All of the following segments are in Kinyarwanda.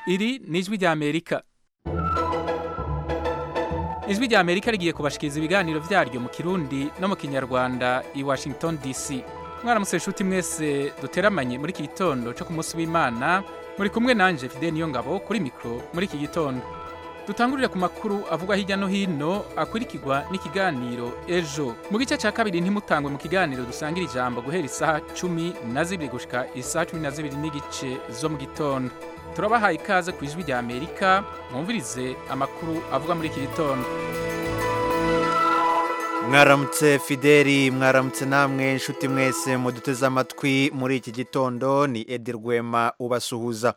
iri ni ijwi ry'amerika ijwi ry'amerika rigiye kubashikiriza ibiganiro byaryo mu kirundi no mu kinyarwanda i washington dc mwaramutse inshuti mwese duteramanye muri iki gitondo cyo ku munsi w'imana muri kumwe nanjye fide niyo ngabo kuri mikoro muri iki gitondo dutangurire ku makuru avugwa hirya no hino akurikirwa n'ikiganiro ejo mu gice cya kabiri ntimutangwe mu kiganiro dusangira ijambo guhera isaha cumi na zibiri gushika isaha cumi na zibiri n'igice zo mu gitondo turabahaye ikaze ku ijwi rya amerika mwumvirize amakuru avugwa muri iki gitondo mwaramutse fideli mwaramutse namwe inshuti mwese muduteze amatwi muri iki gitondo ni edi rwema ubasuhuza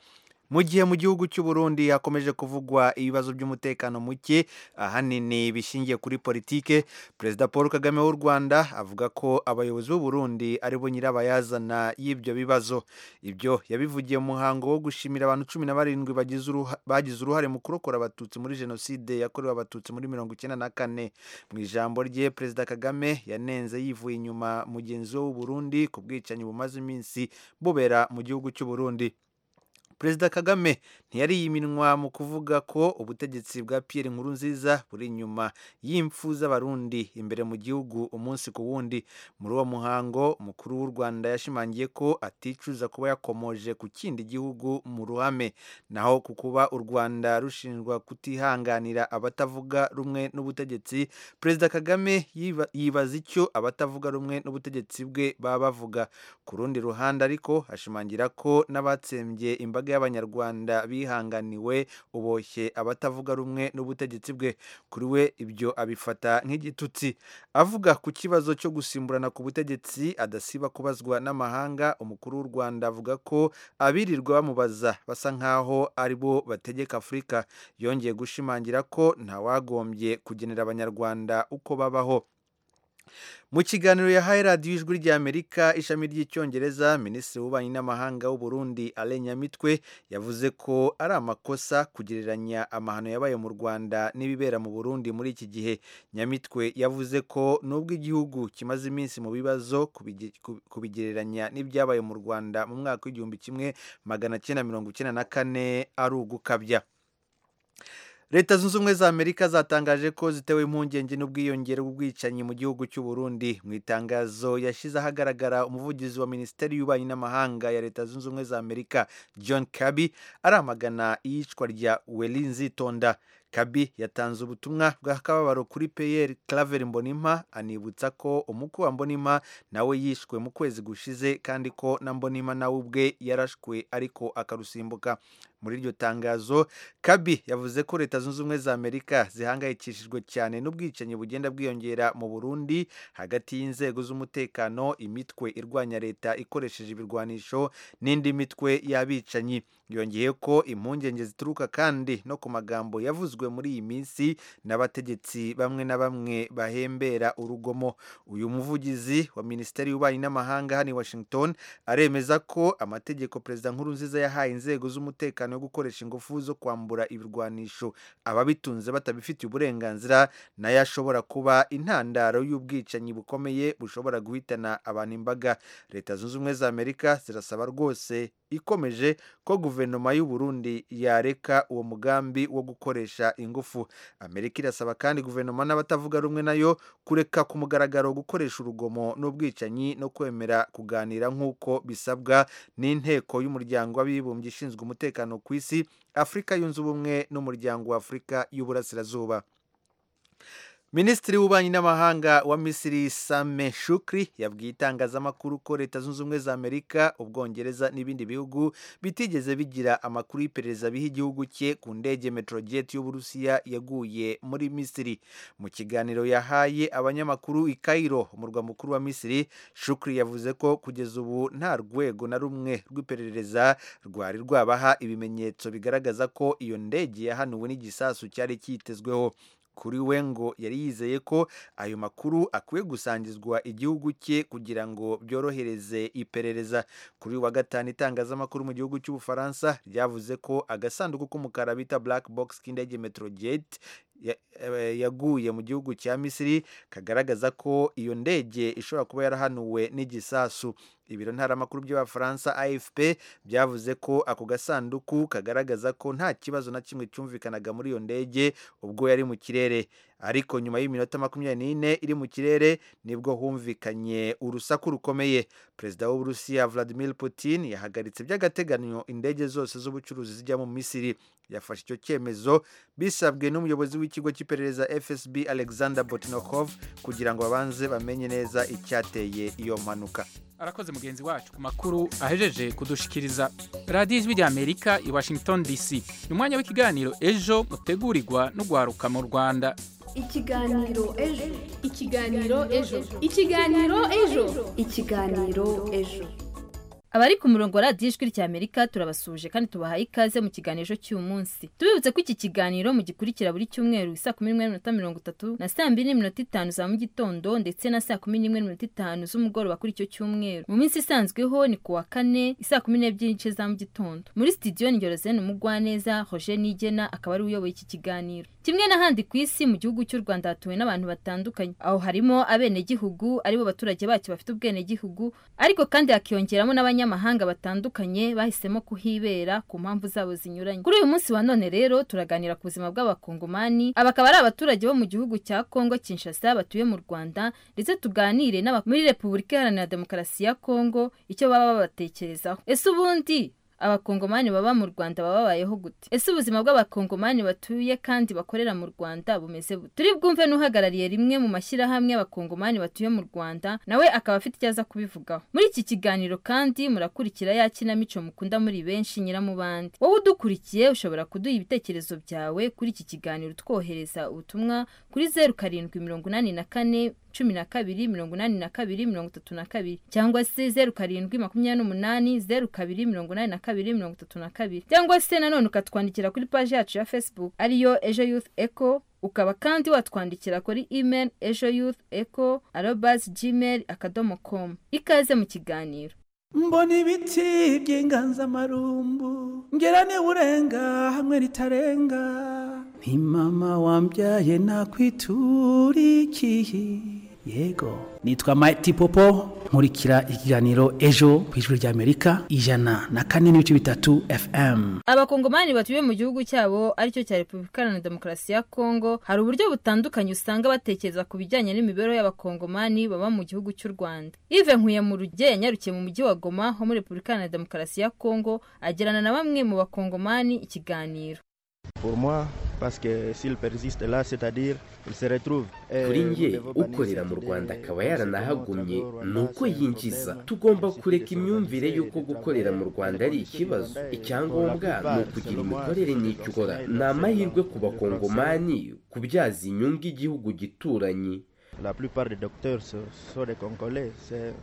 mu gihe mu gihugu cy'u Burundi hakomeje kuvugwa ibibazo by'umutekano muke ahanini bishingiye kuri politike perezida paul kagame w'u rwanda avuga ko abayobozi b'u Burundi aribo nyirabayazana y'ibyo bibazo ibyo yabivugiye mu muhango wo gushimira abantu cumi na barindwi bagize uruhare mu kurokora abatutsi muri jenoside yakorewe abatutsi muri mirongo icyenda na kane mu ijambo rye perezida kagame yanenze yivuye inyuma mugenzi we w'u Burundi ku bwicanyi bumaze iminsi bubera mu gihugu cy'u Burundi perezida kagame ntiyari yiminwa mu kuvuga ko ubutegetsi bwa Pierre Nkurunziza buri inyuma y'impfu z'abarundi imbere mu gihugu umunsi ku wundi muri uwo muhango umukuru w'u rwanda yashimangiye ko aticuza kuba yakomoje ku kindi gihugu mu ruhame naho ku kuba u rwanda rushinjwa kutihanganira abatavuga rumwe n'ubutegetsi perezida kagame yibaza icyo abatavuga rumwe n'ubutegetsi bwe baba bavuga ku rundi ruhande ariko ashimangira ko n'abatsembye imbaga y'abanyarwanda bihanganiwe uboshye abatavuga rumwe n'ubutegetsi bwe kuri we ibyo abifata nk'igitutsi avuga ku kibazo cyo gusimburana ku butegetsi adasiba kubazwa n'amahanga umukuru w'u rwanda avuga ko abirirwa bamubaza basa nk'aho ari bo bategeka afurika yongeye gushimangira ko ntawagombye kugenera abanyarwanda uko babaho mu kiganiro yahaye radiyo ijwi ry'amerika ishami ry'icyongereza minisitiri w'ububanyi n'amahanga w'uburundi alain nyamitwe yavuze ko ari amakosa kugereranya amahano yabaye mu rwanda n'ibibera mu burundi muri iki gihe nyamitwe yavuze ko nubwo igihugu kimaze iminsi mu bibazo kubigereranya n'ibyabaye mu rwanda mu mwaka w'igihumbi kimwe magana cyenda mirongo icyenda na kane ari ugukabya leta zunze ubumwe za amerika zatangaje ko zitewe impungenge n'ubwiyongere bw'ubwicanyi mu gihugu cy'u Burundi mu itangazo yashyize ahagaragara umuvugizi wa minisiteri y'ububanyi n'amahanga ya leta zunze ubumwe za amerika john Kirby aramagana iyicwa rya weli nzitonda kabi yatanze ubutumwa bw'akababaro kuri peyeri claver mbonimpa anibutsa ko umukwe wa mbonimpa nawe yishwe mu kwezi gushize kandi ko na mbonimpa nawe ubwe yarashwe ariko akarusimbuka muri iryo tangazo kabi yavuze ko leta zunze ubumwe za amerika zihangayikishijwe cyane n'ubwicanyi bugenda bwiyongera mu burundi hagati y'inzego z'umutekano imitwe irwanya leta ikoresheje ibirwanisho n'indi mitwe y'abicanyi yongeye ko impungenge zituruka kandi no ku magambo yavuzwe muri iyi minsi n'abategetsi bamwe na bamwe bahembera urugomo uyu muvugizi wa minisiteri y'ububanyi n'amahanga hano i washington aremeza ko amategeko perezida nkurunziza yahaye inzego z'umutekano yo gukoresha ingufu zo kwambura ibirwanisho ababitunze batabifitiye uburenganzira nayo ashobora kuba intandaro y'ubwicanyi bukomeye bushobora guhitana abantu imbaga leta zunze ubumwe za amerika zirasaba rwose ikomeje ko guverinoma y'u Burundi yareka uwo mugambi wo gukoresha ingufu amerika irasaba kandi guverinoma n'abatavuga rumwe nayo kureka ku mugaragaro gukoresha urugomo n'ubwicanyi no kwemera kuganira nk'uko bisabwa n'inteko y'umuryango w'abibumbye ishinzwe umutekano ku isi afurika yunze ubumwe n'umuryango wa afurika y'uburasirazuba minisitiri w'ububanyi n'amahanga wa misiri same shukri yabwiye itangazamakuru ko leta zunze ubumwe za amerika ubwongereza n'ibindi bihugu bitigeze bigira amakuru y'iperereza biha igihugu cye ku ndege metrojet y'uburusiya yaguye muri misiri mu kiganiro yahaye abanyamakuru i cairo umurwa mukuru wa misiri shukri yavuze ko kugeza ubu nta rwego na rumwe rw'iperereza rwari rwabaha ibimenyetso bigaragaza ko iyo ndege yahanuwe n'igisasu cyari cyitezweho kuri we ngo yari yizeye ko ayo makuru akwiye gusangizwa igihugu cye kugira ngo byorohereze iperereza kuri wa gatanu itangazamakuru mu gihugu cy'ubufaransa ryavuze ko agasanduku k'umukara bita black box k'indege metrojet yaguye mu gihugu cya misiri kagaragaza ko iyo ndege ishobora kuba yarahanuwe n'igisasu ibiro ntaramakuru by'abafaransa afp byavuze ko ako gasanduku kagaragaza ko nta kibazo na kimwe cyumvikanaga muri iyo ndege ubwo yari mu kirere ariko nyuma y'iminota makumyabiri n'ine iri mu kirere nibwo humvikanye urusaku rukomeye perezida w'uburusiya vladimir putin yahagaritse by'agateganyo indege zose z'ubucuruzi zijya mu misiri yafashe icyo cyemezo bisabwe n'umuyobozi w'ikigo cy'iperereza fsb alexander botnokov kugira ngo babanze bamenye neza icyateye iyo mpanuka arakoze mugenzi wacu ku makuru ahejeje kudushikiriza radiyo ijwi ry'amerika i washington dc ni umwanya w'ikiganiro ejo mutegurirwa no guharuka mu rwanda ikiganiro ejo ikiganiro ejo ikiganiro ejo ikiganiro ejo abari ku murongo wa radiyo ijwi ry'amerika turabasuhuje kandi tubahaye ikaze mu kiganiro ejo cy'uyu munsi tubibutse ko iki kiganiro mugikurikira buri cyumweru saa kumi n'imwe n'iminota mirongo itatu na saa mbiri n'iminota itanu za mu gitondo ndetse na saa kumi n'imwe n'iminota itanu z'umugoroba kuri icyo cyumweru mu minsi isanzweho ni ku wa kane isaa kumi n'ebyiri n'igice za mu gitondo muri sitidiyo ni yorozeni umugwaneza roger nigena akaba ari uyoboye iki kiganiro kimwe n'ahandi ku isi mu gihugu cy'u rwanda hatuwe n'abantu batandukanye aho harimo abenegihugu aribo baturage bacyo bafite ubwenegihugu ariko kandi hakiyongeramo n'abanya abanyamahanga batandukanye bahisemo kuhibera ku mpamvu zabo zinyuranye kuri uyu munsi wa none rero turaganira ku buzima bw'abakongomani aba akaba ari abaturage bo mu gihugu cya kongo kinshasa batuye mu rwanda ndetse tuganire n'aba muri repubulika iharanira demokarasi ya kongo icyo baba babatekerezaho ese ubundi abakongomani baba mu rwanda baba babayeho gute ese ubuzima bw'abakongomani batuye kandi bakorera mu rwanda bumeze bute turi bwumve n'uhagarariye rimwe mu mashyirahamwe y'abakongomani batuye mu rwanda nawe akaba afite icyo aza kubivugaho muri iki kiganiro kandi murakurikira ya kinamico mukunda muri benshi nyiramubande wowe udukurikiye ushobora kuduha ibitekerezo byawe kuri iki kiganiro twohereza ubutumwa kuri zeru karindwi mirongo inani na kane cumi na kabiri mirongo inani na kabiri mirongo itatu na kabiri cyangwa se zeru karindwi makumyabiri n'umunani zeru kabiri mirongo inani na kabiri mirongo itatu na kabiri cyangwa se nanone ukatwandikira kuri paji yacu ya facebook ariyo ejo youth eco ukaba kandi watwandikira kuri email ejo youth eco arobas gmail akadomo com ikaze mu kiganiro mbona ibiti by'inganzamarumbu ngera urenga hamwe ritarenga ni mama wambyaye nakwiturikiye yego nitwa Mighty Popo nkurikira ikiganiro ejo ku ijwi ry'Amerika ijana na kane n'ibice bitatu FM abakongomani batuye mu gihugu cyabo aricyo cya Repubulika Iharanira Demokarasi ya Kongo hari uburyo butandukanye usanga batekereza ku bijyanye n'imibereho y'abakongomani baba mu gihugu cy'u Rwanda Yves Nkuye mu ruge yanyarukiye mu mujyi wa Goma ho muri Repubulika Iharanira Demokarasi ya Kongo agirana na bamwe mu bakongomani ikiganiro pour moi parce que s'il persiste là c'est-à-dire il se retrouve kuri njye ukorera mu rwanda akaba yaranahagumye ni uko yinjiza tugomba kureka imyumvire y'uko gukorera mu rwanda ari ikibazo icyangombwa ni ukugira imikorere n'icyo ukora ni amahirwe ku bakongomani kubyaza inyungu igihugu gituranye La plupart des docteurs sont des Congolais.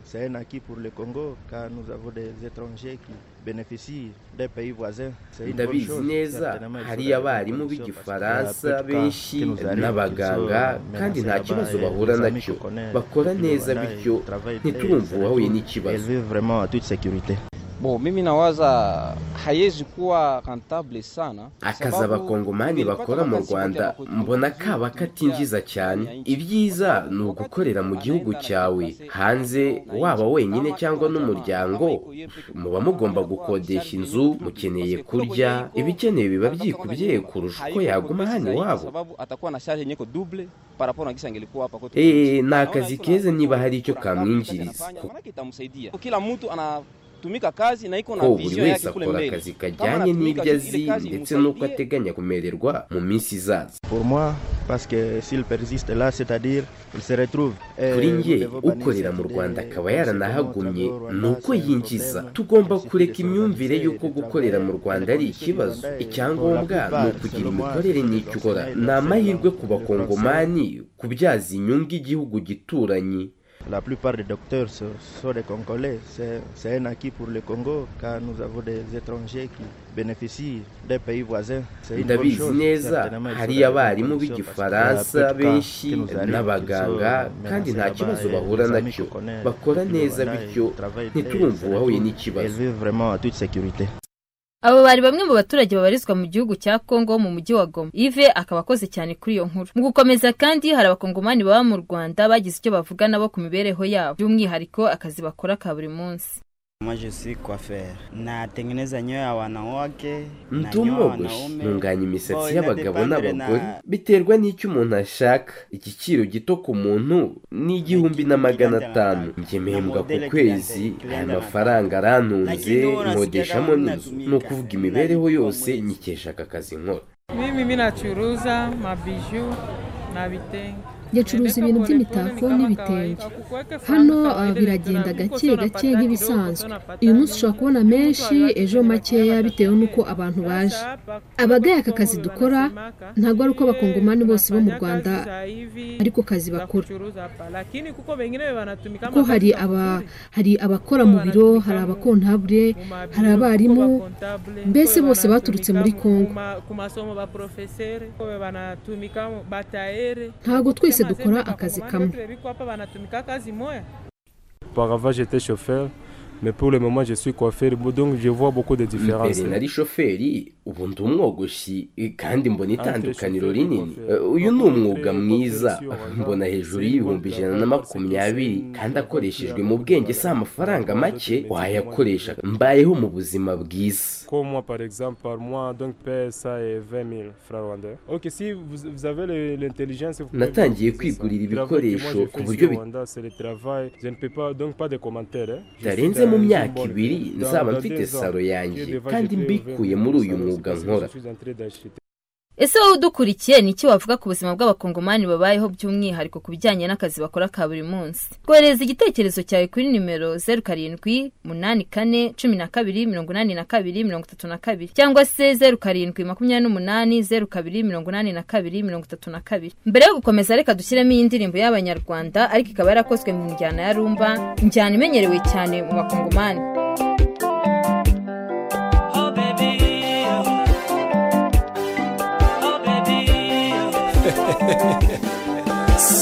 C'est un acquis pour le Congo car nous avons des étrangers qui bénéficient des pays voisins. ndabizi neza hari abarimu b'igifaransa benshi n'abaganga kandi nta kibazo bahura nacyo bakora neza bityo ntiturumva uwahuye n'ikibazo bo mimi nawaza hayezi kuwa rentable sana akazi abakongomani bakora mu rwanda mbona kaba katinjiza cyane ibyiza ni ugukorera mu gihugu cyawe hanze waba wenyine cyangwa n'umuryango muba mugomba gukodesha inzu mukeneye kurya ibikenewe biba byikubye kurusha uko yaguma hano iwabo eee ni akazi keza niba hari icyo kamwinjiriza tumika kazi na iko na vision yake kule mbele. Akazi kajyanye n'ibyo azi ndetse n'uko ateganya kumererwa mu minsi izaza. Pour moi parce que s'il persiste là c'est-à-dire il se retrouve kuri njye ukorera mu rwanda akaba yaranahagumye ni uko yinjiza tugomba kureka imyumvire y'uko gukorera mu rwanda ari ikibazo icyangombwa ni ukugira imikorere n'icyo ukora ni amahirwe ku bakongomani kubyaza inyungu igihugu gituranye La plupart des docteurs sont des Congolais. C'est un acquis pour le Congo car nous avons des étrangers qui bénéficient des pays voisins. ndabizi neza hari abarimu b'igifaransa benshi n'abaganga kandi nta kibazo bahura nacyo bakora neza bityo ntiturumva uwahuye n'ikibazo abo bari bamwe mu baturage babarizwa mu gihugu cya kongo mu mujyi wa goma ive akaba akoze cyane kuri iyo nkuru mu gukomeza kandi hari abakongomani baba mu rwanda bagize icyo bavuga nabo ku mibereho yabo by'umwihariko akazi bakora ka buri munsi Ndi umwogoshi ntunganya imisatsi y'abagabo n'abagore biterwa n'icyo umuntu ashaka igiciro gito ku muntu ni igihumbi na magana atanu njye mpembwa ku kwezi aya mafaranga arantunze nkodeshamo n'inzu ni ukuvuga imibereho yose nyikesha aka kazi nkora Mimi mimi nachuruza mabiju na vitenge. yacuruza ibintu by'imitako n'ibitenge hano biragenda gake gake nk'ibisanzwe uyu munsi ushobora kubona menshi ejo makeya bitewe n'uko abantu baje abagaye aka kazi dukora ntabwo ari uko abakongomani bose bo mu rwanda ariko kazi bakora kuko hari aba hari abakora mu biro hari abakontabure hari abarimu mbese bose baturutse muri kongo ntabwo twese twese dukora akazi kamwe mbere nari shoferi ubu ndi umwogoshi kandi mbona itandukaniro rinini uyu ni umwuga mwiza mbona hejuru y'ibihumbi ijana na makumyabiri kandi akoreshejwe mu bwenge si amafaranga make wayakoresha mbayeho mu buzima bwiza natangiye kwigurira ibikoresho ku buryo bitarenze mu myaka ibiri nzaba mfite salo yanjye kandi mbikuye muri uyu mwuga nkora ese wowe udukurikiye ni iki wavuga ku buzima bw'abakongomani babayeho by'umwihariko ku bijyanye n'akazi bakora ka buri munsi twohereza igitekerezo cyawe kuri nimero zeru karindwi umunani kane cumi na kabiri mirongo inani na kabiri mirongo itatu na kabiri cyangwa se zeru karindwi makumyabiri n'umunani zeru kabiri mirongo inani na kabiri mirongo itatu na kabiri mbere yo gukomeza reka dushyiremo iyi ndirimbo y'abanyarwanda ariko ikaba yarakozwe mu njyana ya rumba injyana imenyerewe cyane mu bakongomani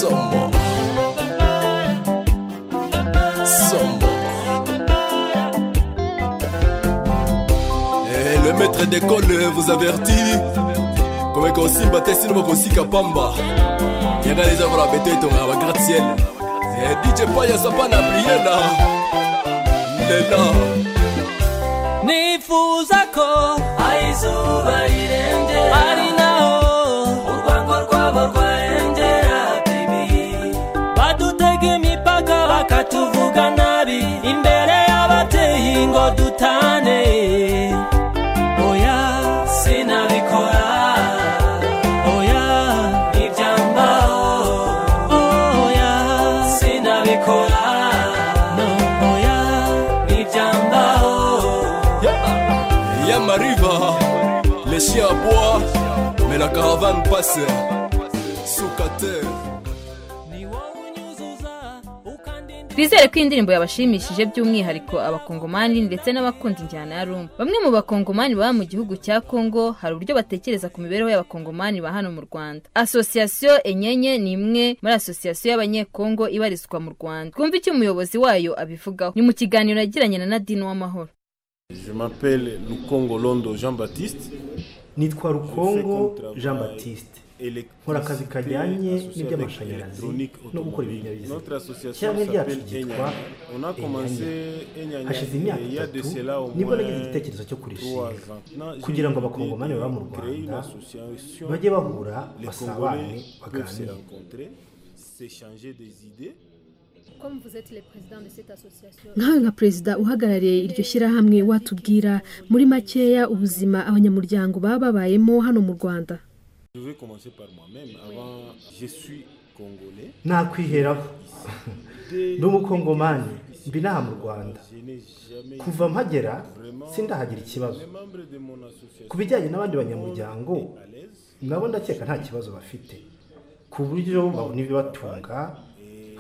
Sombo. Sombo. Eh, le maître d'école vous avertit. Comme qu'on s'y battait, sinon qu'on s'y capamba. Yaga les avons la bête, on a la gratte-ciel. Eh, DJ Paya, ça pas la prière là. Lela. nifuzako aizuba rirenge ari naho urwango rwabo rwarengera bibi badutega imipaka bakatuvuga nabi imbere y'abateye ngo dutane oya sinabikora oya ntibyambaho oya sinabikora no oya ntibyambaho Yamariva. Les chiens à bois. Mais la caravane passe. Soukater. twizere ko iyi ndirimbo yabashimishije by'umwihariko abakongomani ndetse n'abakunda injyana ya rumba bamwe mu bakongomani baba mu gihugu cya kongo hari uburyo batekereza ku mibereho y'abakongomani ba hano mu rwanda asosiyasiyo enyenye ni imwe muri asosiyasiyo y'abanyekongo ibarizwa mu rwanda twumve icyo umuyobozi wayo abivugaho ni mu kiganiro yagiranye na nadine w'amahoro Je m'appelle Lukongo Londo Jean-Baptiste. nitwa rukongo jean batiste nkora akazi kajyanye n'iby'amashanyarazi no gukora ibinyabiziga cyangwa ryacu ryitwa enyanyi hashize imyaka itatu nibwo nagize igitekerezo cyo kurishinga kugira ngo abakongomani baba mu rwanda bajye bahura basabane baganire nkawe nka perezida uhagarariye iryo shyirahamwe watubwira muri makeya ubuzima abanyamuryango baba babayemo hano mu rwanda Je vais commencer par moi-même. Avant, je suis congolais. nakwiheraho ndi umukongomani mba inaha mu rwanda Je n'ai jamais kuva mpagera sindahagira ikibazo ku bijyanye n'abandi banyamuryango nabo ndakeka nta kibazo bafite ku buryo babona ibibatunga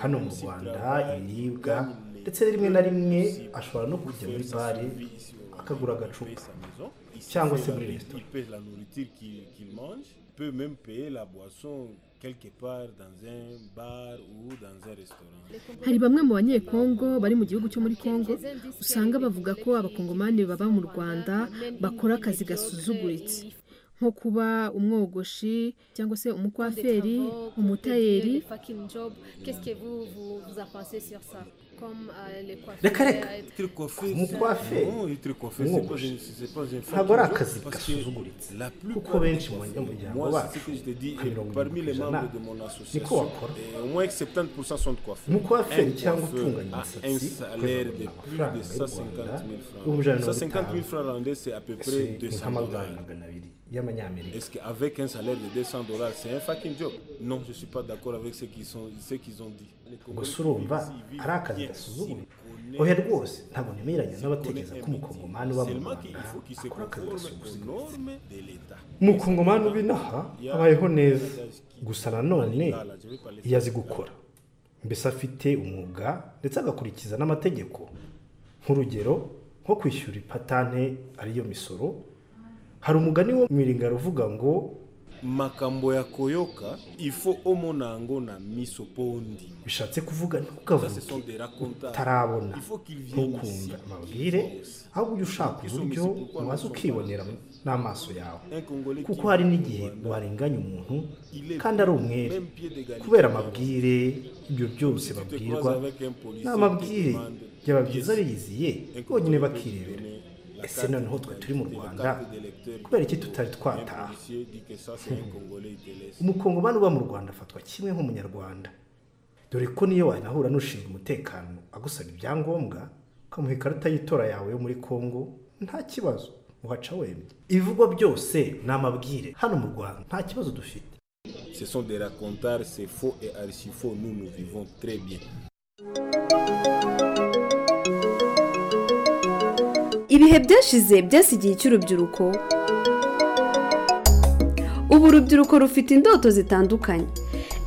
hano mu rwanda ibiribwa ndetse rimwe na rimwe ashobora no kujya muri bare akagura agacupa cyangwa se muri il resitora paye la nourriture qu'il qu'il mange, il peut même payer la boisson hari bamwe mu banyekongo bari mu gihugu cyo muri kongo usanga bavuga ko abakongomani baba mu rwanda bakora akazi gasuzuguritse nko kuba umwogoshi cyangwa se umukwaferi umutayeri reka reka umukwaferi umwogoshi ntabwo ari akazi gasuzuguritse kuko benshi mu banyamuryango bacu nka mirongo irindwi ku ijana niko wakora umukwaferi cyangwa utunganya imisatsi ukayikorera amafaranga y'u rwanda ibihumbi ijana na mirongo itanu ese ni nk'amadolari magana abiri Est-ce qu'avec un salaire de 200 dollars, c'est un fucking job Non, je ne suis pas d'accord avec ce qu'ils qu ont dit. gusa urumva ari akazi gasuzugura oya rwose ntabwo nemeranya n'abatekereza ko umukongomani uba mu rwanda akora akazi gasuzugura umukongomani uba inaha abayeho neza gusa nanone iyo azi gukora mbese afite umwuga ndetse agakurikiza n'amategeko nk'urugero nko kwishyura ipatante ariyo misoro hari umugani wo miringaro uvuga ngo makambo ya koyoka ifo omonango na misopondi bishatse kuvuga ntukavuge utarabona ntukumve amabwire ahubwo ujya ushaka uburyo waza ukibonera n'amaso yawe kuko hari n'igihe warenganya umuntu kandi ari umwere kubera amabwire ibyo byose babwirwa ni amabwire byaba byiza biyiziye bonyine bakirebera ese noneho twe turi mu rwanda kubera iki tutari twataha umukongomani uba mu rwanda afatwa kimwe nk'umunyarwanda dore ko niyo wanahura n'ushinzwe umutekano agusaba ibyangombwa ukamuha ikarita y'itora yawe yo muri congo nta kibazo uhaca wemye ibivugwa byose ni amabwire hano mu rwanda nta kibazo dufite Ce sont des racontars, c'est faux et archi faux. Nous, nous vivons très bien. ibihe byashize byasigiye icy'urubyiruko ubu urubyiruko rufite indoto zitandukanye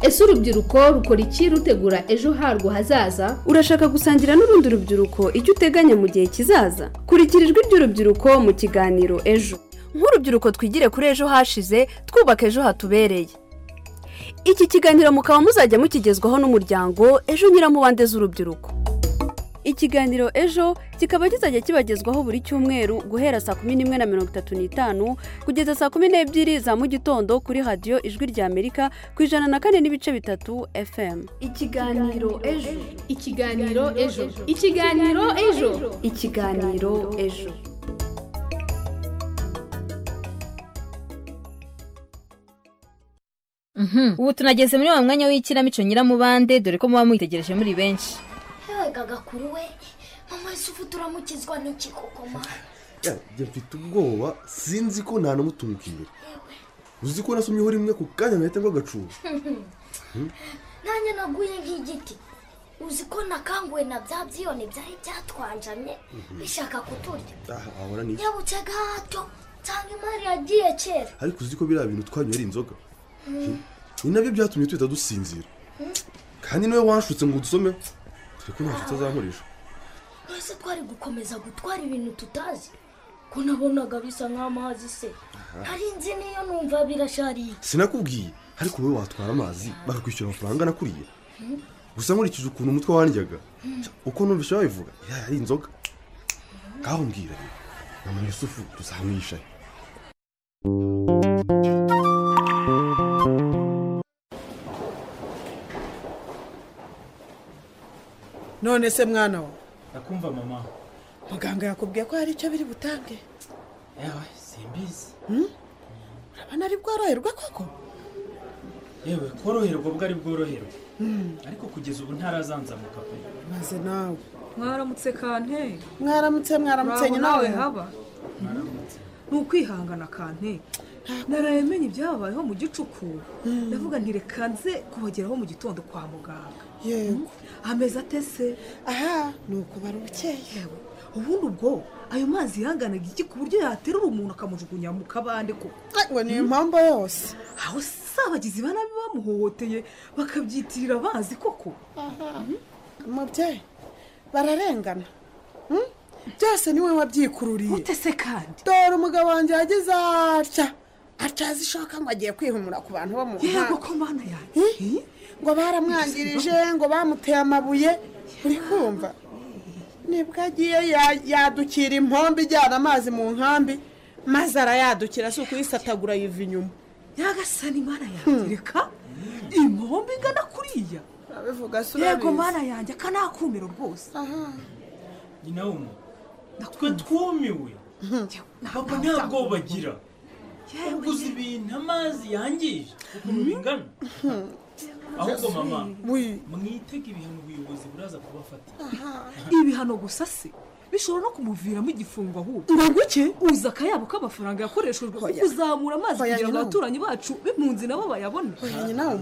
ese urubyiruko rukora iki rutegura ejo harwo hazaza urashaka gusangira n'urundi rubyiruko icyo uteganya mu gihe kizaza kurikira ijwi ry'urubyiruko mu kiganiro ejo nk'urubyiruko twigire kuri ejo hashize twubaka ejo hatubereye iki kiganiro mukaba muzajya mukigezwaho n'umuryango ejo nyiramubande z'urubyiruko ikiganiro ejo kikaba kizajya kibagezwaho buri cyumweru guhera saa kumi n'imwe na mirongo itatu n'itanu kugeza saa kumi n'ebyiri za mu gitondo kuri radiyo ijwi ry'amerika ku ijana na kane n'ibice bitatu fm ikiganiro ejo ikiganiro ejo ikiganiro ejo ikiganiro ejo ubu tunageze muri wa mwanya w'ikinamico nyiramubande dore ko muba mwitegereje muri benshi gakuru we mama ese ubu turamukizwa n'iki koko njya mfite ubwoba sinzi ko nta n'umutumukira uzi ko nasomyeho rimwe ku kanya ngahita ngo agacuba nanjye naguye nk'igiti uzi ko nakanguwe na bya byiyoni byari byatwanjamye bishaka kuturya yabutse gato nsanga imari yagiye kera ariko uzi ko biriya bintu twanywera inzoga ni nabyo byatumye tuhita dusinzira kandi niwe wanshutse ngo udusome ariko nta nshuti azankoresha ese twari gukomeza gutwara ibintu tutazi ko nabonaga bisa nk'amazi se hari inzu niyo numva birashariye sinakubwiye ariko wowe watwara amazi bakakwishyura amafaranga nakuriye gusa nkurikije ukuntu umutwe wandyaga uko numvise wabivuga iriya yari inzoga ngaho mbwira mama yusufu tuzamwishaye none se mwana we nakumva mama muganga yakubwiye ko hari icyo biri butange yewe simbizi urabona ari bworoherwa koko yewe koroherwa bwo ari bworoherwe ariko kugeza ubu ntarazanzamuka pe maze nawe mwaramutse kante mwaramutse mwaramutse nyina nawe haba ni ukwihangana kante naraye menya ibyababayeho mu gicuku ndavuga ntirekanze kubageraho mu gitondo kwa muganga yego ameza atese aha ni ukubara ubukeye ubundi ubwo ayo mazi yanganaga iki ku buryo yaterura umuntu akamujugunya mu kabande koko ngo ni impamvu yose aho si abagizi ba nabi bamuhohoteye bakabyitirira bazi koko umubyeyi bararengana byose niwe wabyikururiye utese kandi dore umugabo wanjye yagize atya atazishoka ngo agiye kwihumura ku bantu bo mu muhanda yego ko mana yanjye ngo baramwangirije ngo bamuteye amabuye uri kumva nibwo agiye ya- yadukira impombo ijyana amazi mu nkambi maze arayadukira si ukuyisatagura yiva inyuma yagasana imana yanjye reka impombo ingana kuriya abivuga si yego mana yanjye akanakumiro rwose nyina w'umuntu twe twumiwe ntabwo ntabwo bagira uguze ibintu amazi yangije ukuntu bingana ahubwo mama mwitege ibihano ubuyobozi buraza kubafatira ibihano gusa se bishobora no kumuviramo igifungo ahubwo nguke uza akayabo k'amafaranga yakoreshejwe Oya. kuzamura Oya, amazi kugira ngo nyina. abaturanyi bacu b'impunzi nabo bayabone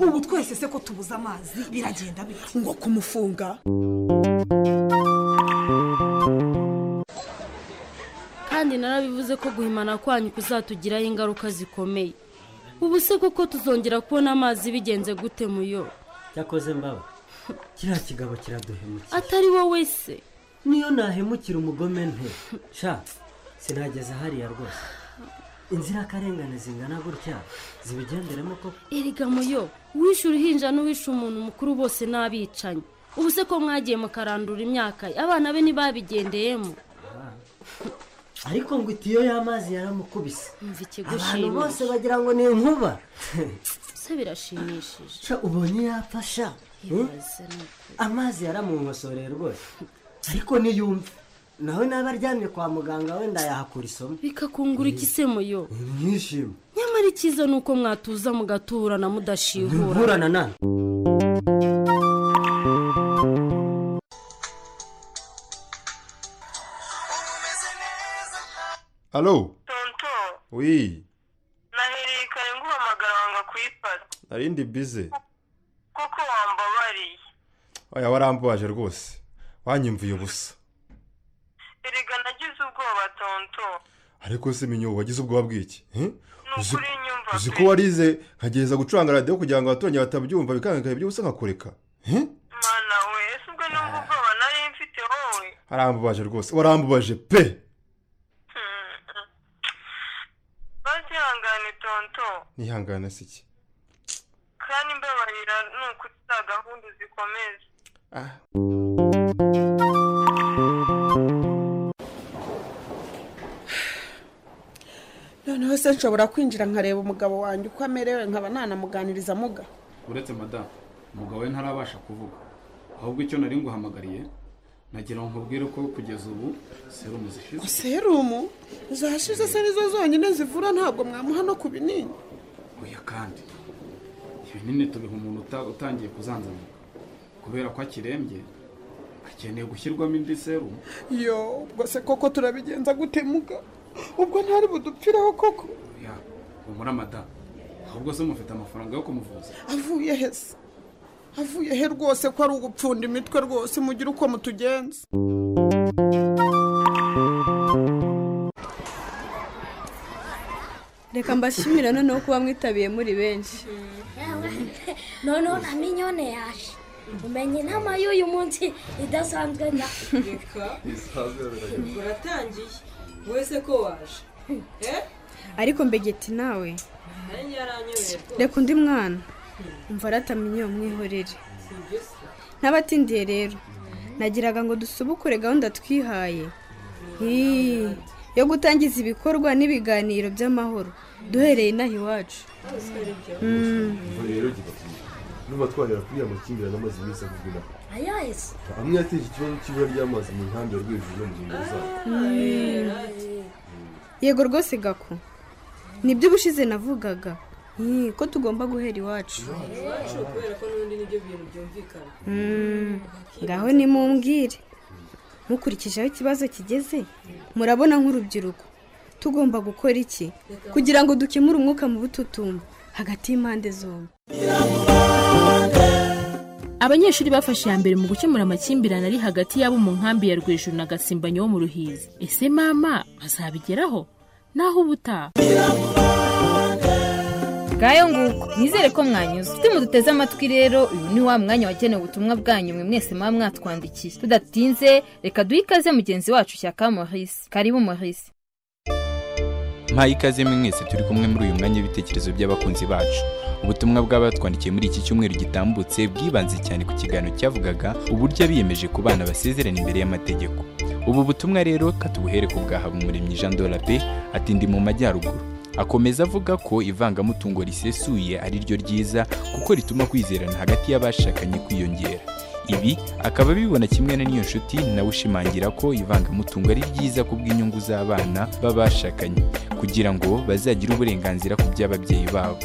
ubu twese se ko tubuze amazi biragenda bite ngo kumufunga kandi narabivuze ko guhimana kwanyu kuzatugiraho ingaruka zikomeye ubu se koko tuzongera kubona amazi bigenze gute muyo cyakoze mbaba kiriya kigabo kiraduhemukira atari wowe se niyo nahemukira umugome nte sha sinageze hariya rwose inzirakarengane zingana gutya zibigenderemo koko erega muyo uwishe uruhinja n'uwishe umuntu mukuru bose n'abicanyi ubu se ko mwagiye mukarandura imyaka ye abana be ntibabigendeyemo ariko ngo itiyo y'amazi yaramukubise mva abantu bose ikigushimisha bagira ngo ni inkuba se birashimishije sha ubonye yapfa sha hmm? ibaze ni uko amazi yaramunkosoreye rwose ariko niyumve nawe naba aryamye kwa muganga wenda yahakura isomo bikakungura iki se muyo mwishima nyamara icyiza ni uko mwatuza mugaturana mudashihura ntuburana nawe halo tonto wi nahereye kare nguhamagara wanga kuyifata narindi bize kuko wambabariye oya warambabaje rwose wanyumviye ubusa erega nagize ubwoba tonto ariko se minyo wagize ubwoba bw'iki eh? Uzi- ukuri nyumva uzi pe. ko warize nkagereza gucuranga radiyo kugira ngo abaturage batabyumva bikangakaye byose nkakureka eh? mana we ese ubwo nubwo ubwoba nari mfite wowe arambabaje rwose warambabaje pe bazihangane tonto nihangana si iki kandi mbabarira ni ukuri za gahunda uzikomeza noneho se nshobora kwinjira nkareba umugabo wanjye uko amerewe nkaba nanamuganiriza muga uretse madamu umugabo we ntarabasha kuvuga ahubwo icyo nari nguhamagariye nagira ngo nkubwire ko kugeza ubu serumu zishize serumu zashize se nizo zonyine zivura ntabwo mwamuha no ku binini oya kandi ibinini tubiha umuntu uta- utangiye kuzanzamuka kubera ko akirembye akeneye gushyirwamo indi serumu yo ubwo se koko turabigenza gute muga ubwo ntari budupfiraho koko oya humura madamu ahubwo se mufite amafaranga yo kumuvuza avuye he se avuye he rwose ko ari ugupfunda imitwe rwose mugire uko mutugenza reka mbashimira noneho kuba mwitabiriye muri benshi noneho na minyone yaje umenye inama y'uyu munsi idasanzwe na uratangiye wese ko waje ariko mbegeti nawe nanjye yaranyoye reka undi mwana umva aratamye iyo mwihorere sibyo se ntabatindiye rero nagiraga ngo dusubukure gahunda twihaye Hii, yo gutangiza ibikorwa n'ibiganiro by'amahoro duhereye inaha iwacu Mm. rero gifatanya n'uba twareba kuri ya makimbirane amazi meza kugura ayahise amwe yateje ikibazo cy'ibura ry'amazi mu nkambi ya rwejuru no mu ngingo zayo Mm. yego rwose gako nibyo ubushize navugaga Hii, ko tugomba guhera iwacu iwacu kubera ko n'ubundi nibyo bintu byumvikana Mm, ngaho nimumbwire mukurikije aho ikibazo kigeze murabona nk'urubyiruko tugomba gukora iki kugira ngo dukemure umwuka mu bututumba hagati y'impande zombi abanyeshuri bafashe iya mbere mu gukemura amakimbirane ari hagati y'abo mu nkambi ya rwejuru na gasimbanyi wo mu ruhizi ese mama bazabigeraho naho ubutaha ngayo nguko nizere ko mwanyuze ufite muduteze amatwi rero uyu ni wa mwanya wagenewe ubutumwa bwanyu mwe mwese muba mwatwandikiye tudatinze reka duhe ikaze mugenzi wacu cya muhisi karibu muhisi mpaye ikaze mwese turi kumwe muri uyu mwanya w'ibitekerezo by'abakunzi bacu ubutumwa bw'abatwandikiye muri iki cyumweru gitambutse bwibanze cyane ku kiganiro cyavugaga uburyo abiyemeje ku bana basezerana imbere y'amategeko ubu butumwa rero katubuhere ku bwa habumuremyi jean dorabe ati ndi mu majyaruguru akomeza avuga ko ivangamutungo risesuye ari ryo ryiza kuko rituma kwizerana hagati y'abashakanye kwiyongera ibi akaba abibona kimwe na n'iyo nshuti nawe ushimangira ko ivangamutungo ari ryiza ku bw'inyungu z'abana b'abashakanye kugira ngo bazagire uburenganzira ku by'ababyeyi babo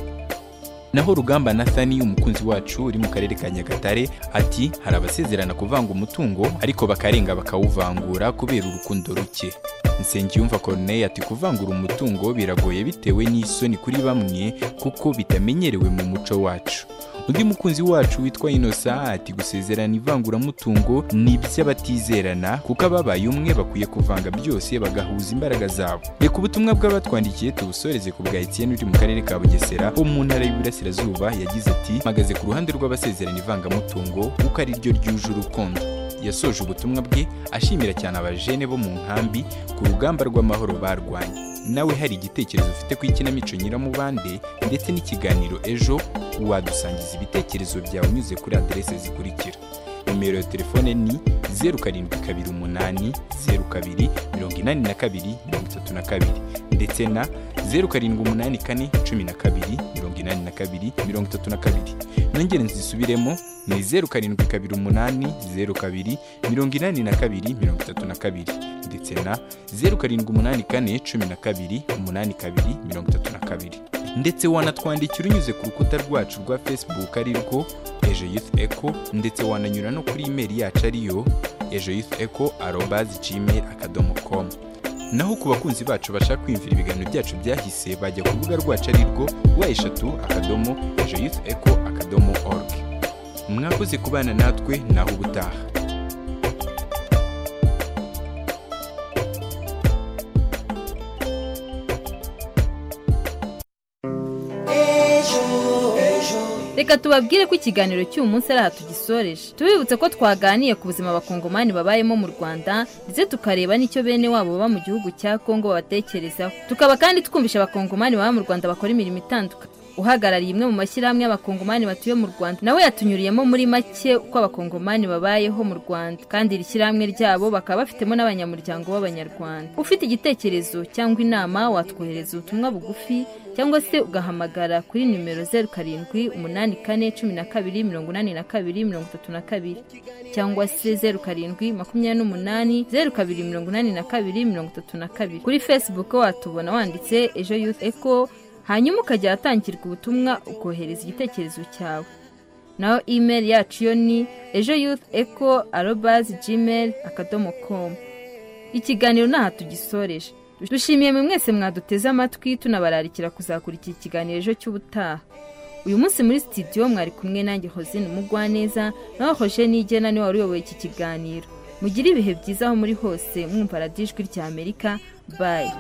naho rugamba nathani umukunzi wacu uri mu karere ka nyagatare ati hari abasezerana kuvanga umutungo ariko bakarenga bakawuvangura kubera urukundo ruke nsengiyumva corneille ati kuvangura umutungo biragoye bitewe n'isoni kuri bamwe kuko bitamenyerewe mu muco wacu undi mukunzi wacu witwa inosa ati gusezerana ivanguramutungo ni iby'abatizerana kuko ababaye umwe bakwiye kuvanga byose bagahuza imbaraga zabo reka ubutumwa bw'abatwandikiye tubusoreze ku bwa etiyeni uri mu karere ka bugesera wo mu ntara y'iburasirazuba yagize ati mpagaze ku ruhande rw'abasezerana ivangamutungo kuko ari ryo ryuje urukundo yasoje ubutumwa bwe ashimira cyane abajene bo mu nkambi ku rugamba rw'amahoro barwanye nawe hari igitekerezo ufite ku ikinamico nyiramubande ndetse n'ikiganiro ejo wadusangiza ibitekerezo byawe unyuze kuri aderese zikurikira nimero ya telefone ni zeru karindwi kabiri umunani zeru kabiri mirongo inani na kabiri mirongo itatu na kabiri ndetse na zeru karindwi umunani kane cumi na kabiri mirongo inani na kabiri mirongo itatu na kabiri nongere nzisubiremo ni zeru karindwi kabiri umunani zeru kabiri mirongo inani na kabiri mirongo itatu na kabiri ndetse na zeru karindwi umunani kane cumi na kabiri umunani kabiri mirongo itatu na kabiri ndetse wanatwandikira unyuze ku rukuta rwacu rwa facebook ari rwo ejo youth echo ndetse wananyura no kuri imeri yacu ariyo ejo youth echo arobazi gmail akadomo komu naho ku bakunzi bacu bashaka kwiyumvira ibiganiro byacu byahise bajya ku rubuga rwacu ari rwo wa eshatu akadomo ejo youth echo akadomo org mwakoze kubana natwe naho ubutaha reka tubabwire ko ikiganiro cy'uyu munsi ari aha tugisoreje tubibutse ko twaganiye ku buzima abakongomani babayemo mu rwanda ndetse tukareba n'icyo bene wabo baba mu gihugu cya kongo babatekerezaho tukaba kandi twumvisha abakongomani baba mu rwanda bakora imirimo itandukanye uhagarariye imwe mu mashyirahamwe y'abakongomani batuye mu rwanda nawe yatunyuriyemo muri make uko abakongomani babayeho mu rwanda kandi iri shyirahamwe ryabo bakaba bafitemo n'abanyamuryango b'abanyarwanda ufite igitekerezo cyangwa inama watwohereza ubutumwa bugufi cyangwa se ugahamagara kuri nimero zeru karindwi umunani kane cumi na kabiri mirongo inani na kabiri mirongo itatu na kabiri cyangwa se zeru karindwi makumyabiri n'umunani zeru kabiri mirongo inani na kabiri mirongo itatu na kabiri kuri fesibuku watubona wanditse ejo yuth eco hanyuma ukajya ahatangirwa ubutumwa ukohereza igitekerezo cyawe naho imeri yacu yo ni ejo yuth eco arobazi gmail akadomo komu ikiganiro ni aha tugisoreje dushimiye mwe mwese mwaduteze amatwi tunabararikira kuzakora iki kiganiro ejo cy'ubutaha uyu munsi muri sitidiyo mwari kumwe nanjye hozine mugwaneza nawe hoje nigena niwe wari uyoboye iki kiganiro mugire ibihe byiza aho muri hose mwumva radiyo ijwi rya amerika bayi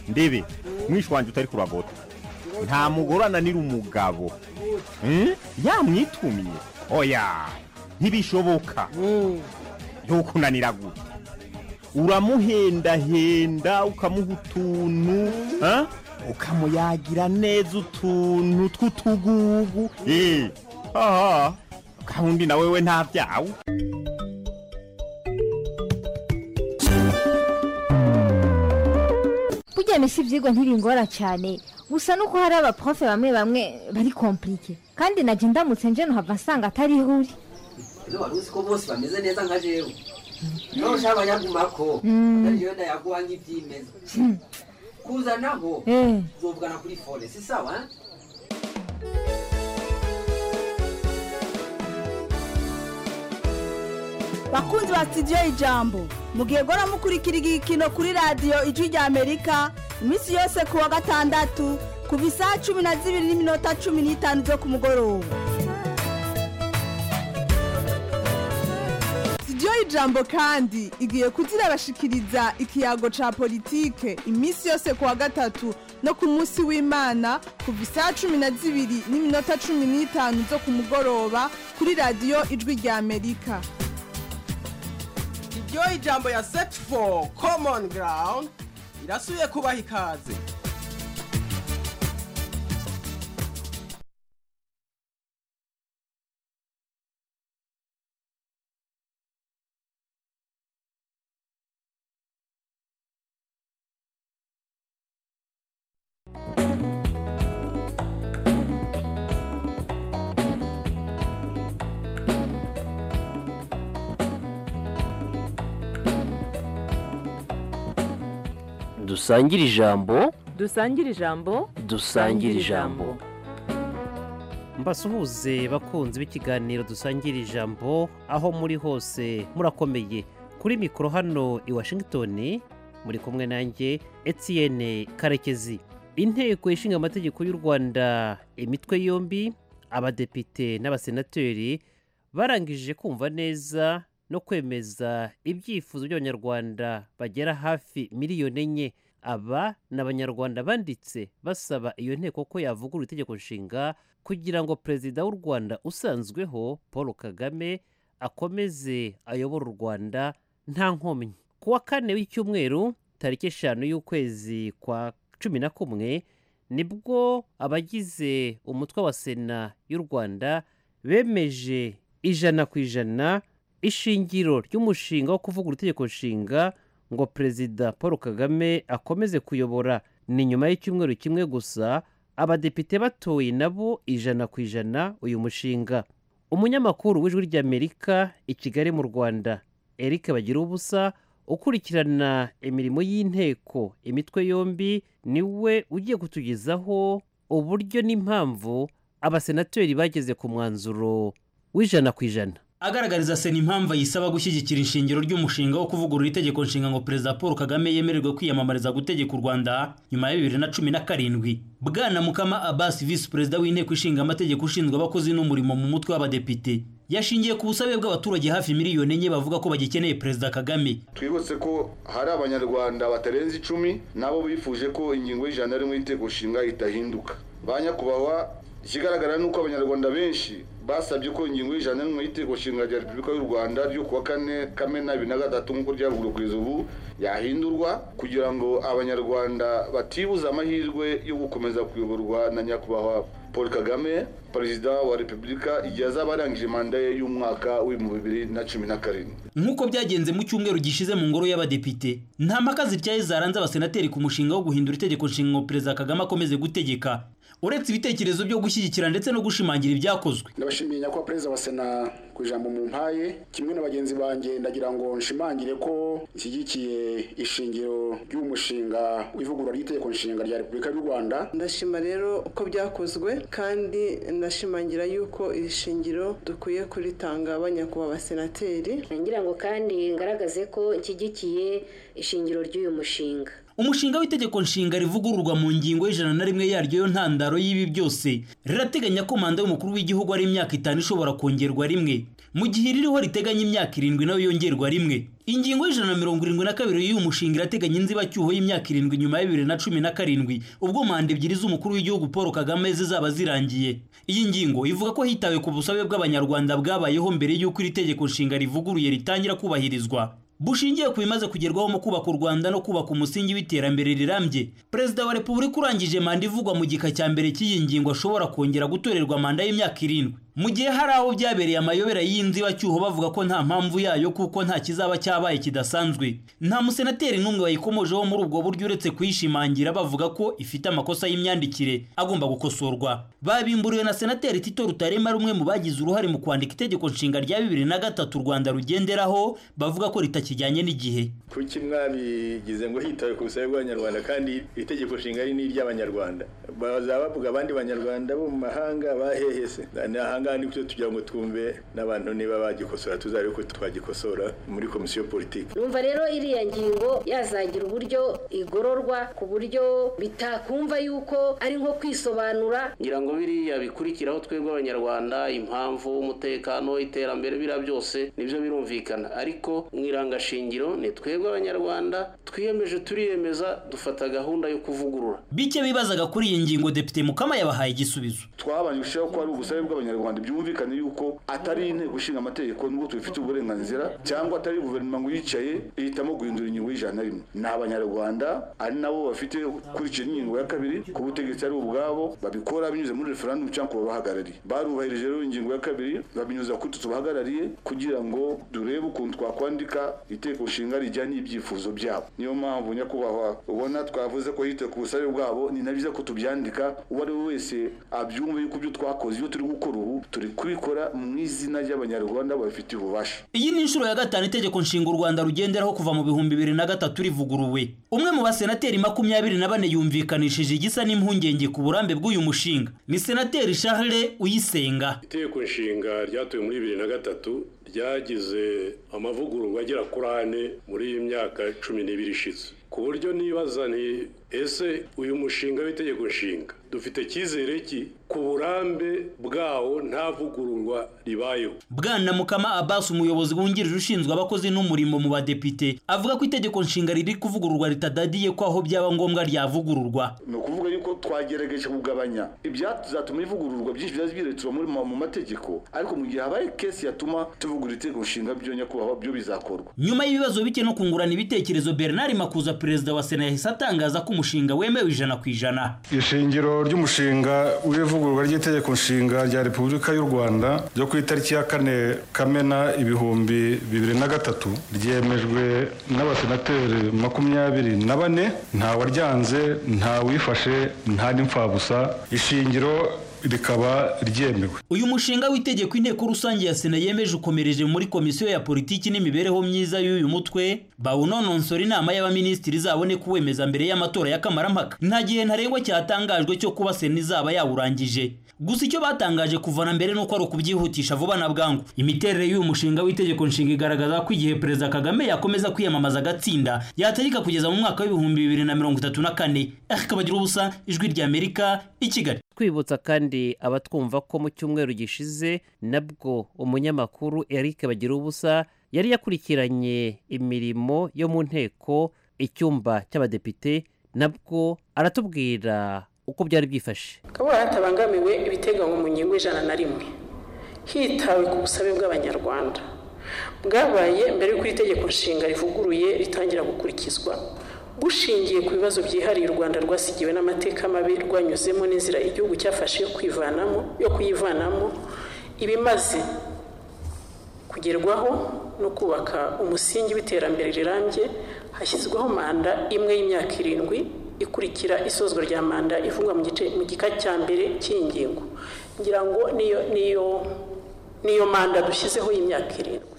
ndebe mwishe wanjye utari kuragota nta mugore ananira umugabo yamwitumye oya ntibishoboka ntukunanira gutya uramuhendahenda ukamuha utuntu ukamuyagira neza utuntu tw'utugugu aha gahunda nawe we nta byawe burya misi ibyigwa ntibingora cyane gusa nuko hari abaprofe bamwe bamwe bari kompurike kandi najya ndamutse nje nuhava nsanga atari ihuri rero wari uzi ko bose bameze neza nka jewe niba ushaka abanyagumako atari jewe ndayaguha nk'ibyimeza kuzanaho uzovugana kuri foresi sawa bakunzi ba sitidiyo ijambo mugihe gora mukurikira igikino kuri radiyo ijwi rya amerika iminsi yose ku wa gatandatu kuva isaha cumi na zibiri n'iminota cumi n'itanu byo ku mugoroba sitidiyo muri jambo kandi igiye kugira abashikiriza ikiyago ca politike iminsi yose ku wa gatatu no ku munsi w'imana kuva isaha cumi na zibiri n'iminota cumi n'itanu zo ku mugoroba kuri radiyo ijwi rya amerika iryo ijambo ya set for common ground irasuye kubaha ikaze dusangire ijambo dusangire ijambo dusangire ijambo mbasuhuze bakunzi b'ikiganiro dusangira ijambo aho muri hose murakomeye kuri mikoro hano i washington muri kumwe nanjye etienne karekezi inteko ishinga amategeko y'u rwanda imitwe yombi abadepite n'abasenateri barangije kumva neza no kwemeza ibyifuzo by'abanyarwanda bagera hafi miliyoni enye aba ni abanyarwanda banditse basaba iyo nteko ko yavugurura itegeko nshinga kugira ngo perezida w'u rwanda usanzweho paul kagame akomeze ayobore u rwanda nta nkomyi ku wa kane w'icyumweru tariki eshanu y'ukwezi kwa cumi na kumwe nibwo abagize umutwe wa sena y'u rwanda bemeje ijana ku ijana ishingiro ry'umushinga wo kuvugurura itegeko nshinga ngo perezida paul kagame akomeze kuyobora ni nyuma y'icyumweru kimwe gusa abadepite batoye nabo ijana ku ijana uyu mushinga umunyamakuru w'ijwi ry'amerika i kigali mu rwanda eric bagira ubusa ukurikirana imirimo y'inteko imitwe yombi niwe ugiye kutugezaho uburyo n'impamvu abasenateri bageze ku mwanzuro w'ijana ku ijana agaragariza sena impamvu ayisaba gushyigikira ishingiro ry'umushinga wo kuvugurura itegeko nshinga ngo perezida paul kagame yemererwe kwiyamamariza gutegeka u rwanda nyuma ya bibiri na cumi na karindwi bwana mukama abasi visi perezida w'inteko ishinga amategeko ushinzwe abakozi n'umurimo mu mutwe w'abadepite yashingiye ku busabe bw'abaturage hafi miliyoni enye bavuga ko bagikeneye perezida kagame twibutse ko hari abanyarwanda batarenze icumi nabo bifuje ko ingingo y'ijana rimwe y'inteko nshinga itahinduka ba nyakubahwa ikigaragara ni uko abanyarwanda benshi basabye ko ingingo y'ijana n'imwe y'iteko nshinga rya repubulika y'u rwanda ryo kuwa kane kamena bibiri na gatatu nk'uko ryavugurwa kugeza ubu yahindurwa kugira ngo abanyarwanda batibuze amahirwe yo gukomeza kuyoborwa na nyakubahwa paul kagame perezida wa repubulika igihe azaba arangije manda ye y'umwaka w'ibihumbi bibiri na cumi na karindwi nk'uko byagenze mu cyumweru gishize mu ngoro y'abadepite nta mpaka zityaye zaranze abasenateri ku mushinga wo guhindura itegeko nshinga perezida kagame akomeze gutegeka uretse ibitekerezo byo gushyigikira ndetse no gushimangira ibyakozwe ndabashimiye nyakubahwa perezida wa sena ku ijambo mu mpaye kimwe na bagenzi banjye ndagira ngo nshimangire ko nshyigikiye ishingiro ry'umushinga w'ivugurura ry'itegeko nshinga rya repubulika y'u rwanda ndashima rero uko byakozwe kandi ndashimangira yuko iri shingiro dukwiye kuritanga abanyakubahwa abasenateri ngira ngo kandi ngaragaze ko nshyigikiye ishingiro ry'uyu mushinga umushinga w'itegeko nshinga rivugururwa mu ngingo y'ijana na rimwe yaryo yo ntandaro y'ibi byose rirateganya ko manda y'umukuru w'igihugu ari imyaka itanu ishobora kongerwa rimwe mu gihe ririho riteganya imyaka irindwi nayo yongerwa rimwe ingingo y'ijana na mirongo irindwi na kabiri y'uyu mushinga irateganya inzibacyuho y'imyaka irindwi nyuma ya bibiri na cumi na karindwi ubwo manda ebyiri z'umukuru w'igihugu paul kagame zizaba zirangiye iyi ngingo ivuga ko hitawe ku busabe bw'abanyarwanda bwabayeho mbere y'uko iri tegeko nshinga rivuguruye ritangira kubahirizwa bushingiye ku bimaze kugerwaho mu kubaka u rwanda no kubaka umusingi w'iterambere rirambye perezida wa repubulika urangije manda ivugwa mu gika cya mbere cy'iyi ngingo ashobora kongera gutorerwa manda y'imyaka irindwi mu gihe hari abo byabereye amayobera y'inzibacyuho bavuga ko nta mpamvu yayo kuko nta kizaba cyabaye kidasanzwe nta musenateri n'umwe bayikomojeho muri ubwo buryo uretse kuyishimangira bavuga ko ifite amakosa y'imyandikire agomba gukosorwa babimburiwe na senateri tito rutarema rumwe mu bagize uruhare mu kwandika itegeko nshinga rya bibiri na gatatu u rwanda rugenderaho bavuga ko ritakijyanye n'igihe kuki mwabigize ngo hitawe ku busabe bw'abanyarwanda kandi itegeko nshinga ari n'iry'abanyarwanda bazaba bavuga abandi banyarwanda bo mu mahanga bahehese ni ngaha ni byo tugira ngo twumve n'abantu niba bagikosora tuzabe ko twagikosora muri komisiyo politiki numva rero iriya ngingo yazagira uburyo igororwa ku buryo bitakumva yuko ari nko kwisobanura ngira ngo biriya bikurikiraho twebwe abanyarwanda impamvu umutekano iterambere biriya byose nibyo birumvikana ariko mu irangashingiro ni twebwe abanyarwanda twiyemeje turiyemeza dufata gahunda yo kuvugurura bike bibazaga kuri iyi ngingo depite mukama yabahaye igisubizo twabanje gushyiraho ko ari ubusabe bw'abanyarwanda byumvikane yuko atari inteko ishinga amategeko nubwo tubifitiye uburenganzira cyangwa atari guverinoma ngo yicaye ihitamo guhindura ingingo y'ijana na rimwe ni abanyarwanda ari nabo bafite kurikira ingingo ya kabiri ku butegetsi ari ubwabo babikora binyuze muri referandumu cyangwa ku babahagarariye barubahirije rero ingingo ya kabiri babinyuza kuri tu tubahagarariye kugira ngo durebe ukuntu twakwandika iteko nshinga rijyanye n'ibyifuzo byabo niyo mpamvu nyakubahwa ubona twavuze ko hitaye ku busabe bwabo ni na byiza ko tubyandika uwo ari we wese abyumva yuko ibyo twakoze ibyo turi gukora ubu turi kubikora mu izina ry'abanyarwanda babifitiye ububasha iyi ni inshuro ya gatanu itegeko nshinga u rwanda rugenderaho kuva mu bihumbi bibiri na gatatu rivuguruwe umwe mu basenateri makumyabiri na bane yumvikanishije igisa n'impungenge ku burambe bw'uyu mushinga ni senateri charles uyisenga iteko nshinga ryatowe muri bibiri na gatatu ryagize amavugururwa agera kuri ane muri iyi myaka cumi n'ibiri ishize ku buryo nibaza nti ese uyu mushinga w'itegeko nshinga dufite icyizere ki ku burambe bwawo nta vugururwa ribayeho bwana mukama abbas umuyobozi wungirije ushinzwe abakozi n'umurimo mu badepite avuga ko itegeko nshinga riri kuvugururwa ritadadiye ko aho byaba ngombwa ryavugururwa ni ukuvuga yuko twagerageje kugabanya ibyatuma ivugururwa byinshi byari byiretswa muri mu mategeko ariko mu gihe habaye kesi yatuma tuvugura itegeko nshinga byo nyakubahwa byo bizakorwa nyuma y'ibibazo bike no kungurana ibitekerezo bernard makuza perezida wa sena yahise atangaza ko umushinga wemewe ijana ku ijana ishingiro ry'umushinga w'ivugururwa ry'itegeko nshinga rya repubulika y'u rwanda ryo ku itariki ya kane kamena ibihumbi bibiri na gatatu ryemejwe n'abasenateri makumyabiri na bane nta waryanze nta wifashe nta n'imfabusa ishingiro rikaba ryemewe uyu mushinga w'itegeko inteko rusange ya sena yemeje ukomereje muri komisiyo ya politiki n'imibereho myiza y'uyu mutwe bawunononsora inama y'abaminisitiri izabone kuwemeza mbere y'amatora y'akamaramaka nta gihe ntarengwa cyatangajwe cyo kuba sena izaba yawurangije gusa icyo batangaje kuva na mbere nuko ari ukubyihutisha vuba na bwangu imiterere y'uyu mushinga w'itegeko nshinga igaragaza ko igihe perezida kagame yakomeza kwiyamamaza agatsinda yategeka kugeza mu mwaka w'ibihumbi bibiri na mirongo itatu na kane akabagira ubusa ijwi ry'amerika i kigali twibutsa kandi abatwumva ko mu cyumweru gishize nabwo umunyamakuru eric bagirubusa yari yakurikiranye imirimo yo mu nteko icyumba cy'abadepite nabwo aratubwira uko byari byifashe akaba hatabangamiwe ibiteganywa mu ngingo y'ijana na rimwe hitawe ku busabe bw'abanyarwanda bwabaye mbere y'uko iri tegeko nshinga rivuguruye ritangira gukurikizwa bushingiye ku bibazo byihariye u rwanda rwasigiwe n'amateka mabi rwanyuzemo n'inzira igihugu cyafashe yo kwivanamo yo kuyivanamo ibimaze kugerwaho no kubaka umusingi w'iterambere rirambye hashyizweho manda imwe y'imyaka irindwi ikurikira isozwa rya manda ivugwa mu gice mu gika cya mbere cy'iyi ngingo ngira ngo niyo niyo niyo manda dushyizeho y'imyaka irindwi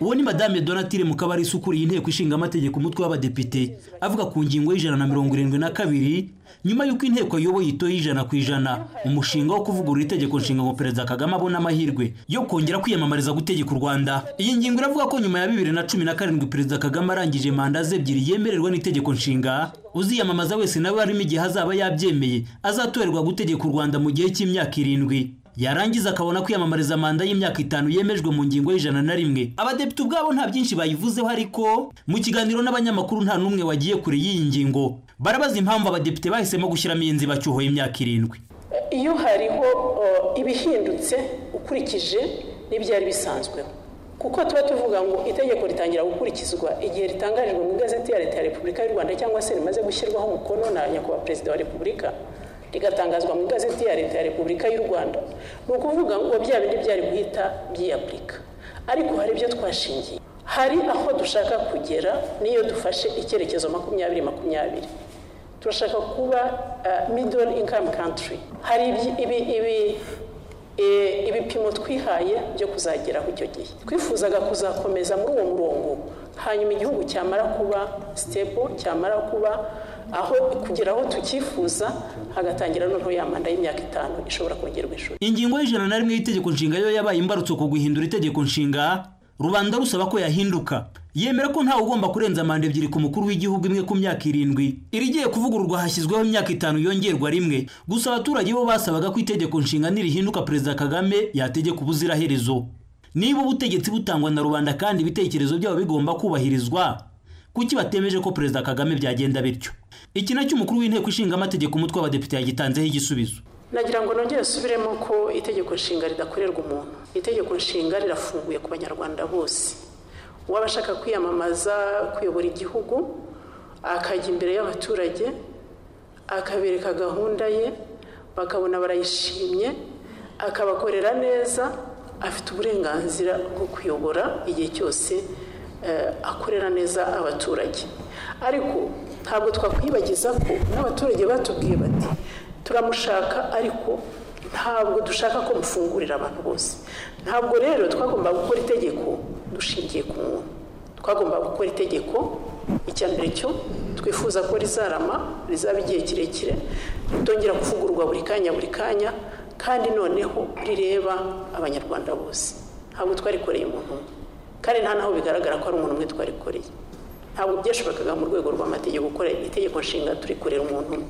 uwo ni madame donatire mukabarisa ukuriye inteko ishinga amategeko umutwe w'abadepite avuga ku ngingo y'ijana na mirongo irindwi na kabiri nyuma y'uko inteko ayoboye itoye ijana ku ijana umushinga wo kuvugurura itegeko nshinga ngo perezida kagame abone amahirwe yo kongera kwiyamamariza gutegeka u rwanda iyi ngingo iravuga ko nyuma ya bibiri na cumi na karindwi perezida kagame arangije manda ze ebyiri yemererwa n'itegeko nshinga uziyamamaza wese nawe harimo igihe azaba yabyemeye azatorerwa gutegeka u rwanda mu gihe cy'imyaka irindwi yarangiza akabona kwiyamamariza manda y'imyaka itanu yemejwe mu ngingo y'ijana na rimwe abadepite ubwabo nta byinshi bayivuzeho ariko mu kiganiro n'abanyamakuru nta n'umwe wagiye kure y'iyi ngingo barabaza impamvu abadepite bahisemo gushyiramo iyi nzibacyuho y'imyaka irindwi iyo hariho ibihindutse ukurikije n'ibyari bisanzweho kuko tuba tuvuga ngo itegeko ritangira gukurikizwa igihe ritangajwe mu igazeti ya leta ya repubulika y'u rwanda cyangwa se rimaze gushyirwaho umukono na nyakubahwa perezida wa repubulika rigatangazwa mu igazeti ya leta ya repubulika y'u rwanda ni ukuvuga ngo bya bindi byari guhita byiyapurika ariko hari ibyo twashingiye hari aho dushaka kugera niyo dufashe icyerekezo makumyabiri makumyabiri turashaka kuba middle income country hari ibipimo twihaye byo kuzageraho icyo gihe twifuzaga kuzakomeza muri uwo murongo hanyuma igihugu cyamara kuba sitepo cyamara kuba aho kugera aho tucyifuza hagatangira noneho ya manda y'imyaka itanu ishobora kongerwa ishuri ingingo y'ijana na rimwe y'itegeko nshinga yo yabaye imbarutso ku guhindura itegeko nshinga rubanda rusaba ko yahinduka yemera ko ntawe ugomba kurenza manda ebyiri ku mukuru w'igihugu imwe ku myaka irindwi irigiye kuvugururwa hashyizweho imyaka itanu yongerwa rimwe gusa abaturage bo basabaga ko itegeko nshinga nirihinduka perezida kagame yategeka ubuziraherezo niba ubutegetsi butangwa na rubanda kandi ibitekerezo byabo bigomba kubahirizwa kuki batemeje ko perezida kagame byagenda bityo iki nacyo umukuru w'inteko ishinga amategeko umutwe w'abadepite yagitanzeho igisubizo nagira ngo nongere asubiremo ko itegeko nshinga ridakorerwa umuntu itegeko nshinga rirafunguye ku banyarwanda bose uwaba ashaka kwiyamamaza kuyobora igihugu akajya imbere y'abaturage akabereka gahunda ye bakabona barayishimye akabakorera neza afite uburenganzira bwo kuyobora igihe cyose eh, akorera neza abaturage ariko ntabwo twakwibagiza ko n'abaturage batubwiye bati turamushaka ariko ntabwo dushaka ko mufungurira abantu bose ntabwo rero twagomba gukora itegeko dushingiye ku muntu twagomba gukora itegeko icya mbere cyo twifuza ko rizarama rizaba igihe kirekire ritongera kuvugururwa buri kanya buri kanya kandi noneho rireba abanyarwanda bose ntabwo twarikoreye umuntu umwe kandi nta naho bigaragara ko ari umuntu umwe twarikoreye ntabwo byashobokaga mu rwego rw'amategeko gukora itegeko nshinga turikorera umuntu umwe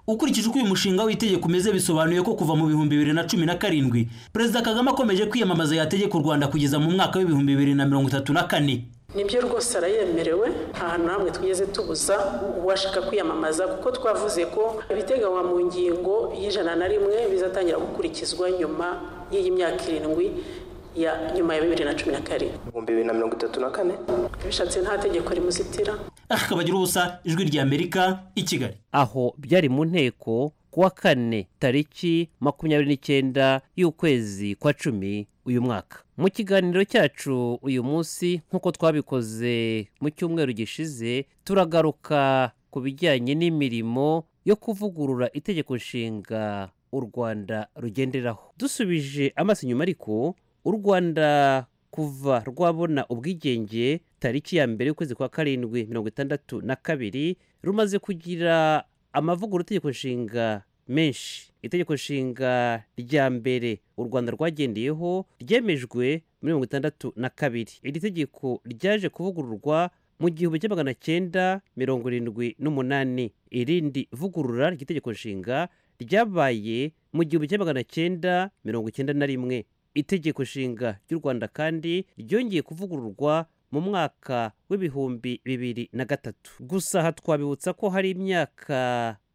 ukurikije uko uyu mushinga w'itegeko umeze bisobanuye ko kuva mu bihumbi bibiri na cumi na karindwi perezida kagame akomeje kwiyamamaza yategeka u rwanda kugeza mu mwaka w'ibihumbi bibiri na mirongo itatu na kane nibyo rwose arayemerewe nta hantu na hamwe twigeze tubuza uwashaka kwiyamamaza kuko twavuze ko ibiteganywa mu ngingo y'ijana na rimwe bizatangira gukurikizwa nyuma y'iyi myaka irindwi ya nyuma ya bibiri na cumi na karindwi ibihumbi bibiri na mirongo itatu na kane bishatse nta tegeko rimuzitira akabagira ubusa ijwi rya amerika i kigali aho byari mu nteko kuwa kane tariki makumyabiri n'icyenda y'ukwezi kwa cumi uyu mwaka mu kiganiro cyacu uyu munsi nk'uko twabikoze mu cyumweru gishize turagaruka ku bijyanye n'imirimo yo kuvugurura itegeko nshinga u rwanda rugenderaho dusubije amaso inyuma ariko u rwanda kuva rwabona ubwigenge tariki ya mbere y'ukwezi kwa karindwi mirongo itandatu na kabiri rumaze kugira amavugurura itegeko nshinga menshi itegeko nshinga rya mbere u rwanda rwagendeyeho ryemejwe muri mirongo itandatu na kabiri iri tegeko ryaje kuvugururwa mu gihumbi cya magana cyenda mirongo irindwi n'umunani irindi vugurura ry'itegeko nshinga ryabaye mu gihumbi cya magana cyenda mirongo icyenda na rimwe itegeko nshinga ry'u rwanda kandi ryongeye kuvugururwa mu mwaka w'ibihumbi bibiri na gatatu gusa aha twabibutsa ko hari imyaka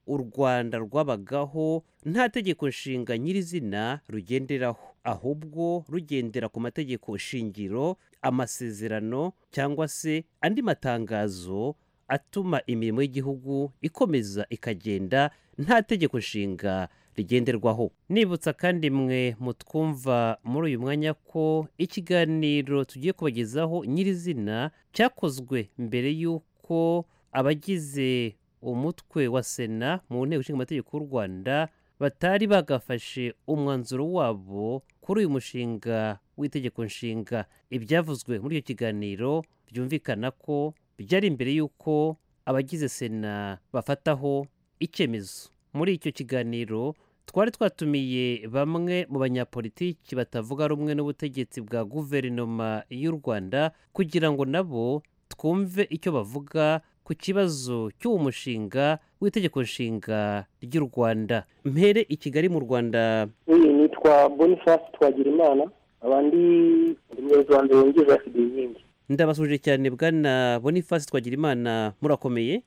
u rwanda rwabagaho nta tegeko nshinga nyirizina rugenderaho ahubwo rugendera ku mategeko shingiro amasezerano cyangwa se andi matangazo atuma imirimo y'igihugu ikomeza ikagenda nta tegeko nshinga rigenderwaho nibutsa kandi mwe mutwumva muri uyu mwanya ko ikiganiro tugiye kubagezaho nyirizina cyakozwe mbere y'uko abagize umutwe wa sena mu nteko ishinga amategeko y'u rwanda batari bagafashe umwanzuro wabo kuri uyu mushinga w'itegeko nshinga ibyavuzwe muri icyo kiganiro byumvikana ko byari imbere y'uko abagize sena bafataho icyemezo muri icyo kiganiro twari twatumiye bamwe mu banyapolitiki batavuga rumwe n'ubutegetsi bwa guverinoma y'u rwanda kugira ngo nabo twumve icyo bavuga ku kibazo cy'uwo mushinga w'itegeko nshinga ry'u rwanda mpere i kigali mu rwanda iyi nitwa boniface twagira imana abandi umunyarwanda wungirije basigaye inkingi ndabasuje cyane bwana boniface twagira imana murakomeye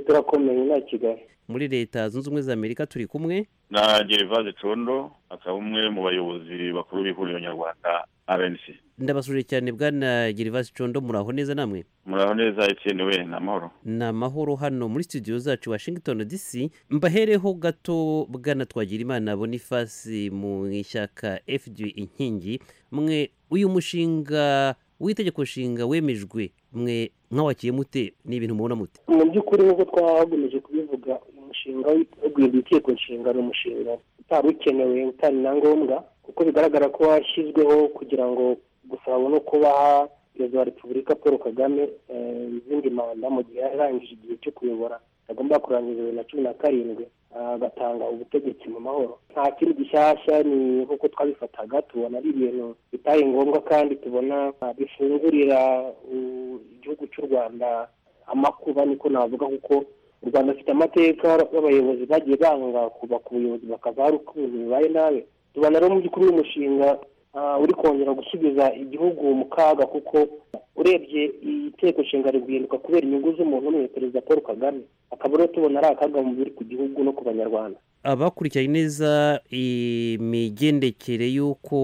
turakomeye nta kigali muri leta zunze ubumwe za amerika turi kumwe na gerivase condo akaba umwe mu bayobozi bakuru b'ihuriro nyarwanda rnc ndabasuje cyane bwana gerivase condo muraho neza namwe muraho neza etienne we ni amahoro ni amahoro hano muri studio zacu washington dc mbahereho gato bwana twagirimana bonifasi mu ishyaka fd inkingi mwe uyu mushinga w'itegeko nshinga wemejwe mwe mwawakiye mute ni ibintu mubona mute mu by'ukuri nk'uko twagomeje kubivuga umushinga wo guhindura itegeko nshinga ni umushinga utari ukenewe utari na ngombwa kuko bigaragara ko washyizweho kugira ngo gusa babone uko baha perezida wa repubulika paul kagame izindi manda mu gihe yarangije igihe cyo kuyobora agomba kurangiza bibiri na cumi na karindwi agatanga ubutegetsi mu mahoro nta kindi gishyashya ni nk'uko twabifataga tubona ari ibintu bitari ngombwa kandi tubona ah, bifungurira uh, igihugu cy'u rwanda amakuba niko navuga kuko u rwanda rufite amateka y'abayobozi bagiye banga kuba ku buyobozi bakaza hari ukuntu bibaye nabi tubona rero mu by'ukuri uyu mushinga ah, uri kongera gusubiza igihugu mu kaga kuko urebye itegeko nshinga riri guhinduka kubera inyungu z'umuntu umwe perezida paul kagame akaba rero tubona ari akaga mu biri ku gihugu no ku banyarwanda abakurikiranye neza imigendekere y'uko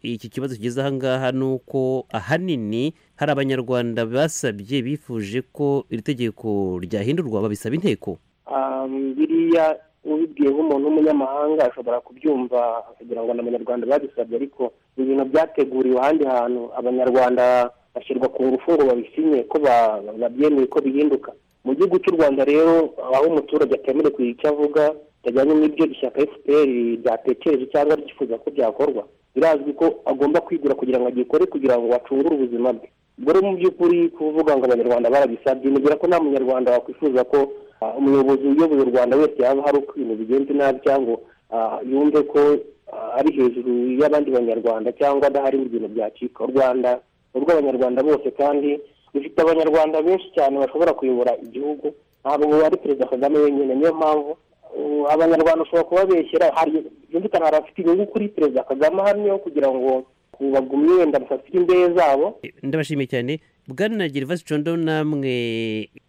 iki kibazo kigeze aha ngaha ni uko ahanini hari abanyarwanda basabye bifuje ko iri tegeko ryahindurwa babisaba inteko Ah, biriya ubibwiye nk'umuntu w'umunyamahanga ashobora kubyumva akagira ngo ni abanyarwanda babisabye ariko ibintu byateguriwe ahandi hantu abanyarwanda bashyirwa ku ngufu ngo babisinye ko ba- babyemeye ko bihinduka mu gihugu cy'u rwanda rero aho umuturage atemerewe kugira icyo avuga bitajyanye n'ibyo ishyaka fpr ryatekereje cyangwa ryifuza ko byakorwa birazwi ko agomba kwigura kugira ngo agikore kugira ngo acungure ubuzima bwe ubwo rero mu by'ukuri kuvuga ngo abanyarwanda barabisabye nibwira ko nta munyarwanda wakwifuza ko ah, umuyobozi uyoboye u rwanda wese yaba hari uko ibintu bigenze nabi cyangwa ah, yumve ko ah, ari hejuru y'abandi banyarwanda cyangwa adahari mu bintu byacika u rwanda ni urw'abanyarwanda bose kandi rufite abanyarwanda benshi cyane bashobora kuyobora igihugu ntabwo ari perezida kagame wenyine niyo mpamvu uh, abanyarwanda ushobora kubabeshyera hari byumvikana hari abafite inyungu kuri perezida kagame ahamyeho kugira ngo bagumye wenda bafatire imbehe zabo ndabashimiye cyane bwana gervasi condo namwe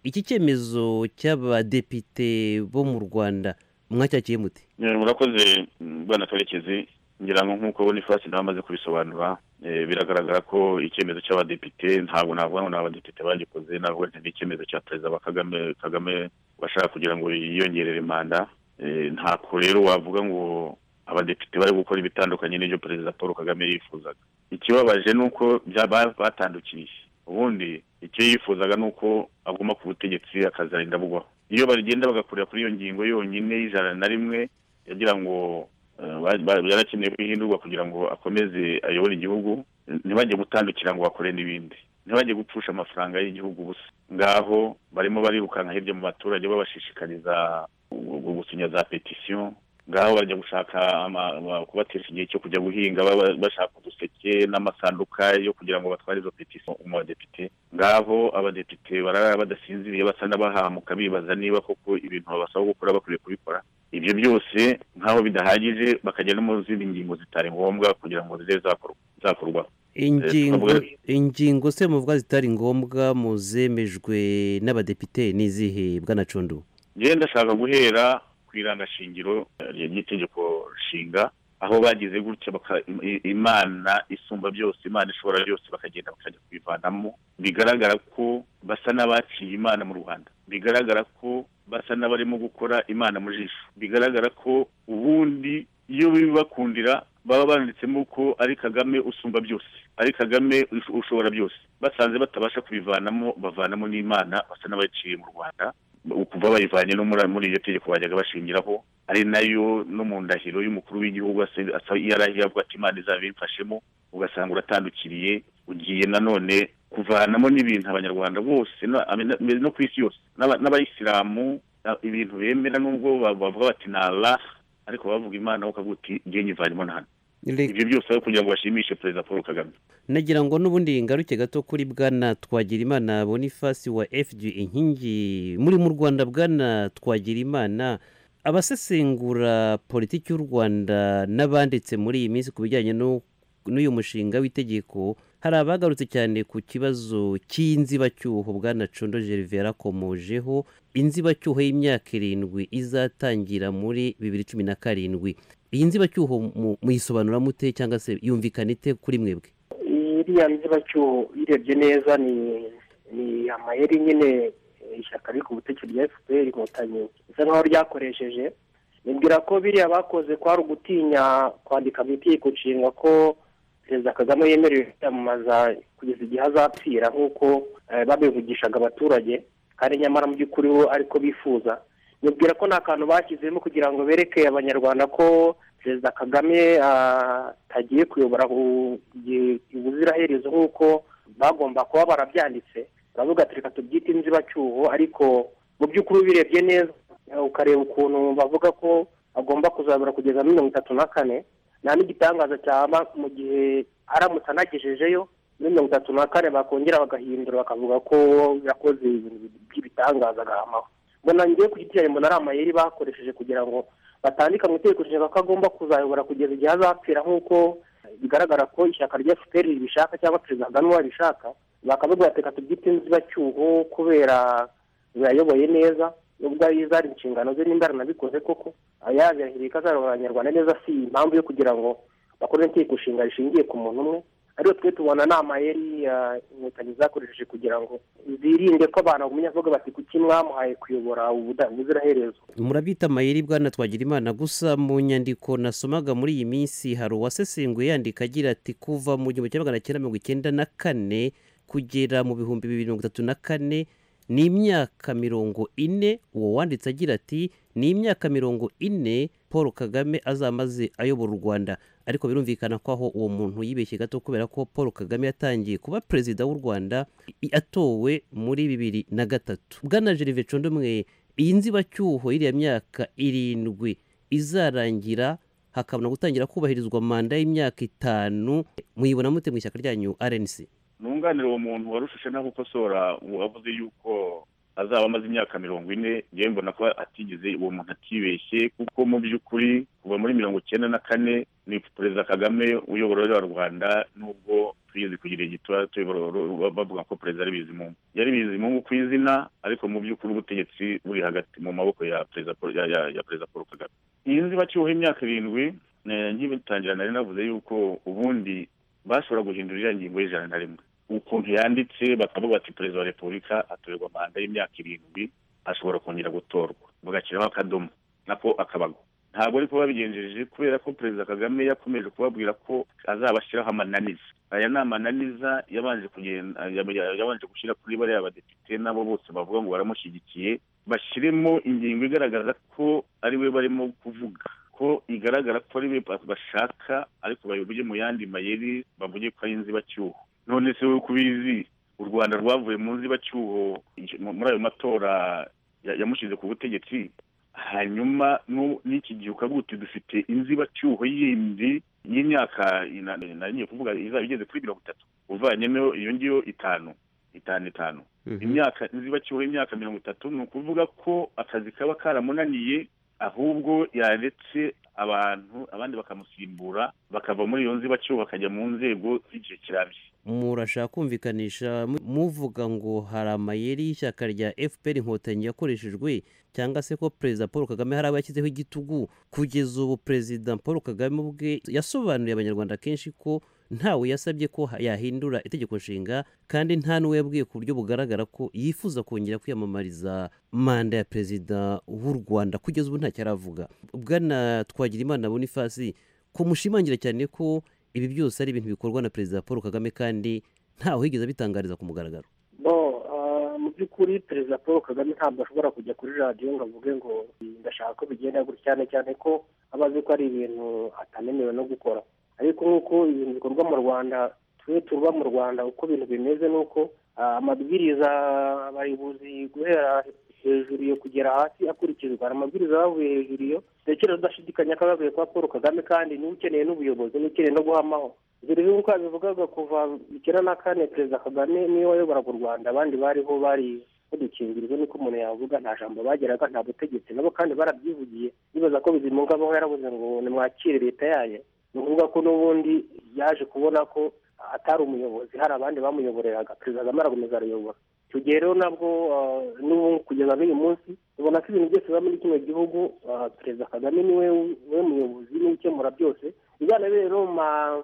iki cyemezo cy'abadepite bo mu rwanda mwacyakiye mute Eh, murakoze mm, bwana karekezi ngira ngo nk'uko bonifasi nawe amaze kubisobanura eh, biragaragara ko icyemezo cy'abadepite ntabwo navuga ngo ni abadepite bagikoze navuga nti ni icyemezo cya perezida wa kagame kagame washaka kugira ngo yiyongerere manda Eh, ntako rero wavuga ngo abadepite bari gukora ibitandukanye n'ibyo perezida paul kagame yifuzaga ikibabaje ni uko bya- ba- batandukiye ubundi icyo yifuzaga ni uko aguma ku butegetsi akazarinda bugwaho iyo bagenda bagakurira kuri iyo ngingo yonyine y'ijana na rimwe yagira ngo eh, ba- ba- yarakeneye ko ihindurwa kugira ngo akomeze ayobore igihugu ntibajye gutandukira ngo bakore n'ibindi ntibajye gupfusha amafaranga y'igihugu busa ngaho barimo barirukanka hirya mu baturage babashishikariza gu- gu- gusinya za petisiyo ngaho bajya gushaka ama- ama- kubatesha igihe cyo kujya guhinga baba- bashaka uduseke n'amasanduka yo kugira ngo batware izo petisiyo mu badepite ngaho abadepite barara badasinziriye basa n'abahamuka bibaza niba koko ibintu babasaba gukora bakwiye kubikora ibyo byose nk'aho bidahagije bakajya no mu zindi ngingo zitari ngombwa kugira ngo zibe zakor- zakorwa ingingo twavuga- ingingo se muvuga zitari ngombwa mu zemejwe n'abadepite ni izihe bwana condo njyewe ndashaka guhera ku irangashingiro eh, ry'itegeko nshinga aho bagize gutya baka- i- imana isumba byose imana ishobora byose bakagenda bakajya kubivanamo bigaragara ko basa n'abaciye imana mu rwanda bigaragara ko basa n'abarimo gukora imana mu jisho bigaragara ko ubundi iyo bibakundira baba banditsemo ko ari kagame usumba byose ari kagame usho- ushobora byose basanze batabasha kubivanamo bavanamo n'imana basa n'abaciye mu rwanda kuva bayivanye no muri muri iryo tegeko bajyaga bashingiraho ari nayo no mu ndahiro y'umukuru w'igihugu ase- asa- yarahiye avuga ati imana izaba imfashemo ugasanga uratandukiriye ugiye nanone kuvanamo n'ibintu abanyarwanda bose na- abe- na- no ku isi yose n'aba- n'abayisilamu na- ibintu bemera nubwo ba- bavuga bati ni allah ariko bavuga imana wo ukavuga uti ngiye nyivanemo na hano ibyo byose aho kugira ngo bashimishe perezida paul kagame nagira ngo n'ubundi ngaruke gato kuri bwana twagirimana bonifasi wa fg inkingi muri mu rwanda bwana twagirimana abasesengura politiki y'u rwanda n'abanditse muri iyi minsi ku bijyanye n'u- n'uyu mushinga w'itegeko hari abagarutse cyane ku kibazo cy'inzibacyuho bwana condo gerve yarakomojeho inzibacyuho y'imyaka irindwi izatangira muri bibiri cumi na karindwi iyi nzibacyuho mu- muyisobanura mute cyangwa se yumvikana ite kuri mwebwe iriya nzibacyuho uyirebye neza ni ni amayeri nyine eh, ishyaka riri ku butegetsi rya fpr inkotanyi bisa nkaho ryakoresheje nibwira ko biriya bakoze kwari ugutinya kwandika mu itegeko nshinga ko perezida kagame yemerewe kwiyamamaza kugeza igihe azapfira nk'uko eh, babivugishaga abaturage kandi nyamara mu by'ukuri bo ariko bifuza nibwira ko nta kantu bashyizemo kugira ngo bereke abanyarwanda ko perezida kagame ah, atagiye kuyobora u- igihe- ubuziraherezo nk'uko bagomba kuba barabyanditse baravuga ati reka tubyite inzibacyuho ariko mu by'ukuri ubirebye neza ukareba ukuntu bavuga ko agomba kuzabura kugeza mirongo itatu na kane nta n'igitangaza cyaba mu gihe aramutse anagejejeyo muri mirongo itatu na kane bakongera bagahindura bakavuga ko yakoze ibintu by'ibitangaza agahamaho mbona ngewe ku giti mbona ari amayeri bakoresheje kugira ngo batandika mu itegeko nshinga ko agomba kuzayobora kugeza igihe azapfira nk'uko bigaragara ko ishyaka rya fpr ribishaka cyangwa perezida kagame abishaka bakavuga reka tubyite inzibacyuho kubera biyayoboye neza nubwo ari zari inshingano ze nimba aranabikoze koko yazirahiriye ko azayobora abanyarwanda neza si impamvu yo kugira ngo bakore itegeko nshinga rishingiye ku muntu umwe ariyo twe tubona ni amayeri inkotanyi zakoresheje kugira ngo zirinde ko abantu bagumya bavuga bati kuki mwamuhaye kuyobora ubuziraherezo murabita amayeri bwana twagira imana gusa mu nyandiko nasomaga muri iyi minsi hari uwasesenguye yandika agira ati kuva mu gihumbi kimwe magana cyenda mirongo icyenda na kane kugera mu bihumbi bibiri mirongo itatu na kane ni imyaka mirongo ine uwo wanditse agira ati ni imyaka mirongo ine paul kagame azamaze ayobora u rwanda ariko birumvikana ko aho uwo muntu yibeshye gato kubera ko paul kagame yatangiye kuba perezida w'u rwanda i- atowe muri bibiri na gatatu bwana gerve condomwe iyi nzibacyuho y'iriya myaka irindwi izarangira hakabona gutangira kubahirizwa manda y'imyaka itanu muyibona mute mu ishyaka ryanyu rnc nunganira uwo muntu warushije nawe ukosora wavuze yuko azaba amaze imyaka mirongo ine yewe mbona ko atigeze uwo muntu atibeshye kuko mu by'ukuri kuva muri mirongo icyenda na kane ni perezida kagame uyobora u rwanda nubwo tugeze ku gihe gito tuyobora- bavuga ko perezida ari bizimungu yari bizimungu ku izina ariko mu by'ukuri ubutegetsi buri hagati mu maboko ya perezida Paul- ya- ya- ya perezida paul kagame iyi nzu baciweho imyaka irindwi eh, nkibitangira nari navuze yuko ubundi bashobora guhindura iriya ngingo y'ijana na rimwe ukuntu yanditse bakavuga bati perezida wa repubulika atorerwa manda y'imyaka irindwi ashobora kongera gutorwa bagashyiraho akadomo nako akabago ntabwo ariko babigenjeje kubera ko perezida kagame yakomeje kubabwira ko azabashyiraho amananiza aya ni amananiza yabanje kugenda ya- yabanje gushyira kuri bariya badepite nabo bose bavuga ngo baramushyigikiye bashyiremo ingingo igaragaza ko ari we barimo kuvuga ko igaragara ko ari we ba- bashaka ariko bayoboye mu yandi mayeri bavuge ko ari inzibacyuho none se wowe uko ubizi u rwanda rwavuye mu nzibacyuho icyo- mu- muri ayo matora ya- yamushyize ku butegetsi hanyuma nu- n'iki gihe ukavuga uti dufite inzibacyuho yindi y'imyaka ina- nari kuvuga izaba igeze kuri mirongo itatu uvanyemo iyo ngiyo itanu itanu itanu imyaka inzibacyuho y'imyaka mirongo itatu ni ukuvuga ko akazi kaba karamunaniye ahubwo yaretse abantu abandi bakamusimbura bakava muri iyo nzibacyuho bakajya mu nzego z'igihe kirambye murashaka kumvikanisha mu- muvuga ngo hari amayeri y'ishyaka rya fpr inkotanyi yakoreshejwe cyangwa se ko perezida paul kagame hari abo yashyizeho igitugu kugeza ubu perezida paul kagame ubwe yasobanuriye abanyarwanda kenshi ko ntawe yasabye ko ha- yahindura itegeko nshinga kandi nta n'uwo yabwiye ku buryo bugaragara ko yifuza kongera kwiyamamariza manda ya perezida w'u rwanda kugeza ubu ntacyo aravuga bwana twagirimana bonifasi ko mushimangira cyane ko ibi byose ari ibintu bikorwa na perezida paul kagame kandi ntawe wigeze abitangariza ku mugaragaro bo ah, mu by'ukuri perezida paul kagame ntabwo ashobora kujya kuri radiyo ngo avuge ngo ndashaka ko bigenda gutya cyane cyane ko aba azi ko ari ibintu atanemewe no gukora ariko nk'uko ibintu bikorwa mu rwanda twe tuba mu rwanda uko ibintu bimeze ni uko ah, amabwiriza abayobozi guhera hejuru iyo kugera hasi akurikizwa hari amabwiriza bavuye hejuru iyo ntekereza udashidikanya ko bavuye kwa paul kagame kandi niba ukeneye n'ubuyobozi n'ukeneye no guhamaho dore nk'uko yabivugaga kuva icyenda na kane perezida kagame niwe wayoboraga u rwanda abandi bariho bari badukingirijwe niko umuntu yavuga nta jambo bageraga nta butegetsi nabo kandi barabyivugiye bibaza ko bizimunga abaho yaravuze ngo nimwakire leta yayo ni ukuvuga ko n'ubundi yaje kubona ko atari umuyobozi hari abandi bamuyoboreraga perezida kagame arakomeza arayobora icyo gihe rero nabwo ah, n'ubu kugeza n'uyu munsi ubona ko ibintu byose biba muri kino gihugu ah, perezida kagame niwe we muyobozi niwe ukemura byose bizanabere rero mu ma-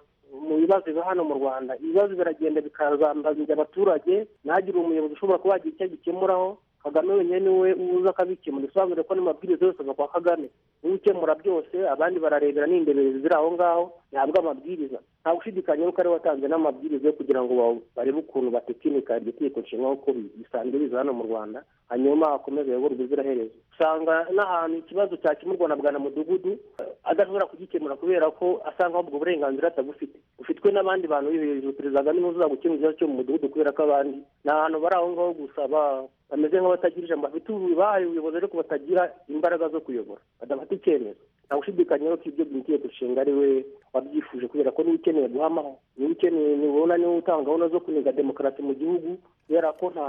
mu bibazo biba hano mu rwanda ibibazo biragenda bikazambazanya abaturage ntagire umuyobozi ushobora kuba wagira icyo agikemuraho kagame wenyine niwe uza akabikemura bisobanure ko n'amabwiriza yose ava kwa kagame niwe ukemura byose abandi bararebera n'indeberezi ziri aho ngaho ntabwo amabwiriza nta gushidikanya yuko ariwe watanze n'amabwiriza yo kugira ngo ba- barebe ukuntu batekinika iryo tegeko nshinga nk'uko bi- bisanzwe biza hano mu rwanda hanyuma hakomeze ayoborwe ubuziraherezo usanga n'ahantu ikibazo cyakemurwa na bwa na mudugudu eh, adashobora kugikemura kubera ko asanga ubwo burenganzira atabufite bufitwe n'abandi bantu biri hejuru perezida kagame niwe uza gukemura ikibazo cyo mu mudugudu kubera ko abandi ni ahantu bari aho ngaho gusa ba- bameze nk'abatagira ijambo bafite ubu- bahaye ubuyobozi ariko batagira imbaraga zo kuyobora badafata icyemezo nta gushidikanya ko ibyo byitiye gushinga ari we wabyifuje kubera ko niwe ukeneye guhamaho niwe ukeneye nibona niwe utanga gahunda zo kuniga demokarasi mu gihugu kubera ko nta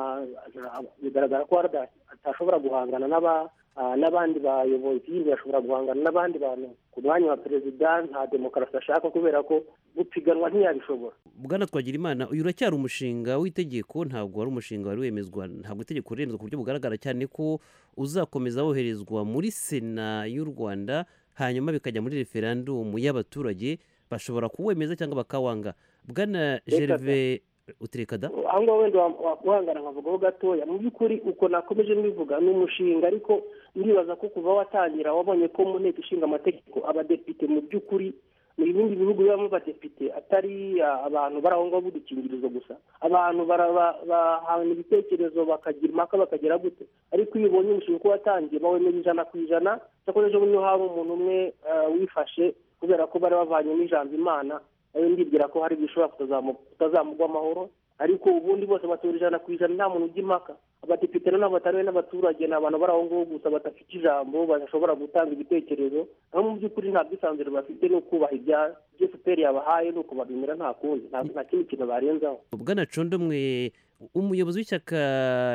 nta- bigaragara ko arada atashobora guhangana n'aba ah, n'abandi bayobozi yindi ashobora guhangana n'abandi bantu ku mwanya wa perezida nta demokarasi ashaka kubera ko gupiganwa ntiyabishobora bwana twagira imana uyu uracyari umushinga w'itegeko ntabwo wari umushinga wari wemezwa ntabwo itegeko riremezwa ku buryo bugaragara cyane ko uzakomeza woherezwa muri sena y'u rwanda hanyuma bikajya muri referandumu y'abaturage bashobora kuwemeza cyangwa bakawanga bwana gerve uterekada aho ngaho wenda wa- wa- wahangara nkavugaho gatoya mu by'ukuri uko nakomeje mbivuga ni umushinga ariko ndibaza ko kuva watangira wabonye ko mu nteko ishinga amategeko abadepite mu by'ukuri mu bindi bihugu bibamo abadepite atari ah, abantu bari aho ngaho b'udukingirizo gusa abantu bara- ba- bahana ibitekerezo bakagira impaka bakagera gute ariko iyo ubonye umushinga uko watangiye bawemera ijana ku ijana cyakora ejo bundi hari umuntu umwe ah, wifashe kubera ko bari bavanyemo ijambo imana nawe ndibwira ko hari bishobora kutazamu- kutazamugwa amahoro ariko ubundi bose batora ijana ku ijana nta muntu ujya impaka abadepite noneho batariwe n'abaturage ni abantu bari aho ngaho gusa badafite ijambo badashobora gutanga ibitekerezo aho mu by'ukuri nta bwisanzure bafite ni ukubaha ibya ibyo fpr yabahaye ni ukubabimira nta kundi nta- nta kindi kintu barenzaho bwana condomwe umuyobozi w'ishyaka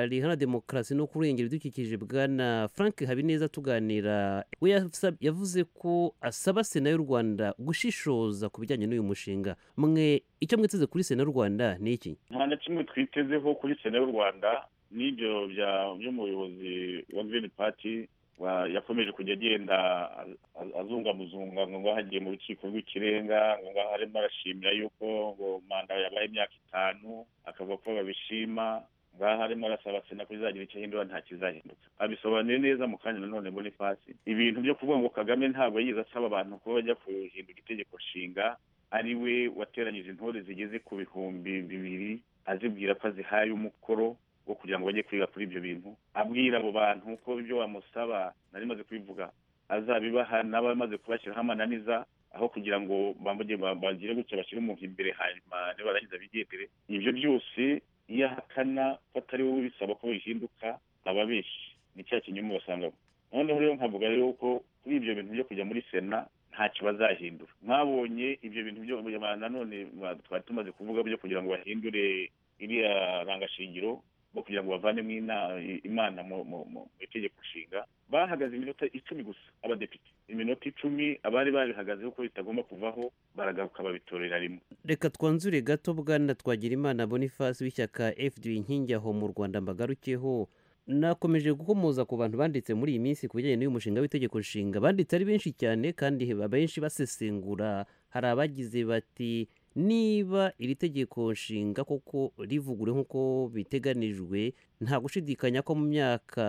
rihana demokarasi no kurengera ibidukikije bwana frank habineza tuganira we yasab- yavuze ko asaba sena y'u rwanda gushishoza ku bijyanye n'uyu mushinga mwe icyo mwiteze kuri sena y'u rwanda ni iki nta na kimwe twitezeho kuri sena y'u rwanda n'ibyo bya- by'umuyobozi wa girini pati wa- yakomeje kujya agenda a- azungamuzunga ngo ngo hagiye mu rukiko rw'ikirenga ngo ngo arimo arashimira yuko ngo manda yabaye imyaka itanu akavuga ko babishima ngaha arimo arasaba sena ko izagira icyo ahindura nta kizahinduka abisobanuye neza mu kanya nanone muri fasi ibintu byo kuvuga ngo kagame ntabwo yize asaba abantu ko bajya kuhindura itegeko nshinga ari we wateranyije intore zigeze ku bihumbi bibiri azibwira ko azihaye umukoro wo kugira ngo bajye kwiga kuri ibyo bintu abwira abo bantu ko ibyo bamusaba nari maze kubivuga azabibaha n'abamaze kubashyiraho amananiza aho kugira ngo bamujye ba- bagire gutya bashyire umuntu imbere hanyuma nibarangiza bigendere ibyo byose iyo ahakana ko atari wowe ubisaba ko bihinduka aba abeshye ni cya kinyoma basangamo noneho rero nkavuga rero ko kuri ibyo bintu byo kujya muri sena ntacyo bazahindura mwabonye ibyo bintu byo ba- nanone ba- twari tumaze kuvuga byo kugira ngo bahindure iriya rangashingiro bo kugira ngo bavanemo ina- imana mu mu- mu mu itegeko nshinga bahagaze iminota icumi gusa abadepite iminota icumi abari babihagazeho ko bitagomba kuvaho baragaruka babitorera rimwe reka twanzure gato bwana twagira imana boniface w'ishyaka fd inkingi aho mu rwanda mbagarukeho nakomeje gukomoza ku bantu banditse muri iyi minsi ku bijyanye n'uyu mushinga w'itegeko nshinga banditse ari benshi cyane kandi abenshi basesengura hari abagize bati niba iri tegeko nshinga koko rivugure nk'uko biteganijwe nta gushidikanya ko mu myaka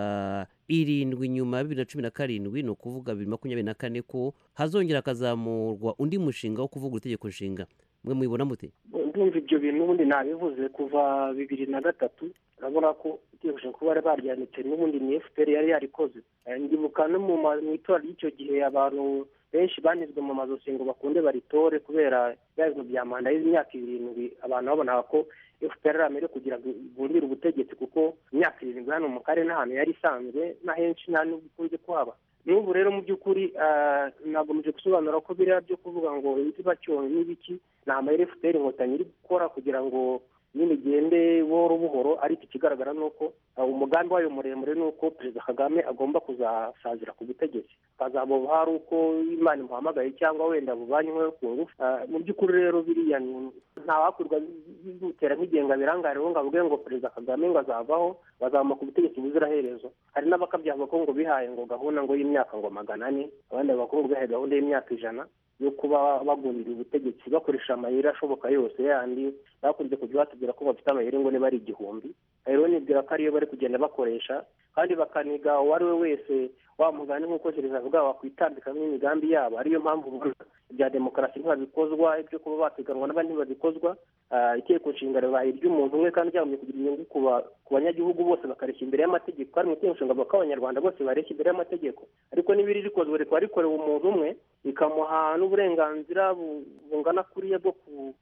irindwi nyuma ya bibiri na cumi na karindwi ni ukuvuga bibiri makumyabiri na kane ko hazongera hakazamurwa undi mushinga wo kuvugura itegeko nshinga mwe mwibona mute ndumva ibyo bintu ubundi nabivuze kuva bibiri na gatatu urabona ko itegeko kuba bari baryanitse n'ubundi ni fpr yari yarikoze Eh, ndibuka no mu ma- mu itora ry'icyo gihe abantu benshi banizwe mu mazosi ngo bakunde baritore kubera bya bintu bya manda y'imyaka irindwi abantu babonaga ko fpr amere kugira ngo igundire ubutegetsi kuko imyaka irindwi hano mu karere n'ahantu yari isanzwe na henshi nta n'ubwo ikunze kuhaba n'ubu rero mu by'ukuri ah, nagomeje gusobanura ko biriya byo kuvuga ngo ibiziba cyonyi n'ibiki ni amayeri fpr inkotanyi iri gukora kugira ngo nyine igende buhoro buhoro ariko ikigaragara ni uko ah, umugambi wayo muremure ni uko perezida kagame agomba kuzasazira ku butegetsi akazabubaha ari uko imana imuhamagaye cyangwa wenda buvanywe ku ngufu Ah, mu by'ukuri rero biriya ni- ntawakwirwa bimutera nk'igenga birangare ngo avuge ngo perezida kagame ngo azavaho bazamuka ubutegetsi buziraherezo hari n'abakabya bavuga ngo bihaye ngo gahunda ngo y'imyaka ngo magana ane abandi bavuga ngo bihaye gahunda y'imyaka ijana yo kuba bagundira ubutegetsi bakoresha amayeri ashoboka yose yandi bakunze kujya batubwira ko bafite amayeri ngo niba ari igihumbi rero nibwira ko ariyo bari kugenda bakoresha kandi bakaniga uwo ari we wese wa mugani nk'uko gereza avuga wakwitambikamo imigambi yabo ariyo mpamvu ubona bya demokarasi ntibabikozwa ibyo kuba bapiganwa n'abandi ntibabikozwa itegeko nshinga ribaye iry'umuntu umwe kandi ryagombye kugira inyungu ku ba- ku banyagihugu bose bakareshya imbere y'amategeko kandi mu itegeko nshinga bavuga ko abanyarwanda bose bareshya imbere y'amategeko ariko n'ibiri rikozwe rikaba rikorewe umuntu umwe rikamuha n'uburenganzira bu- bungana kuriya bwo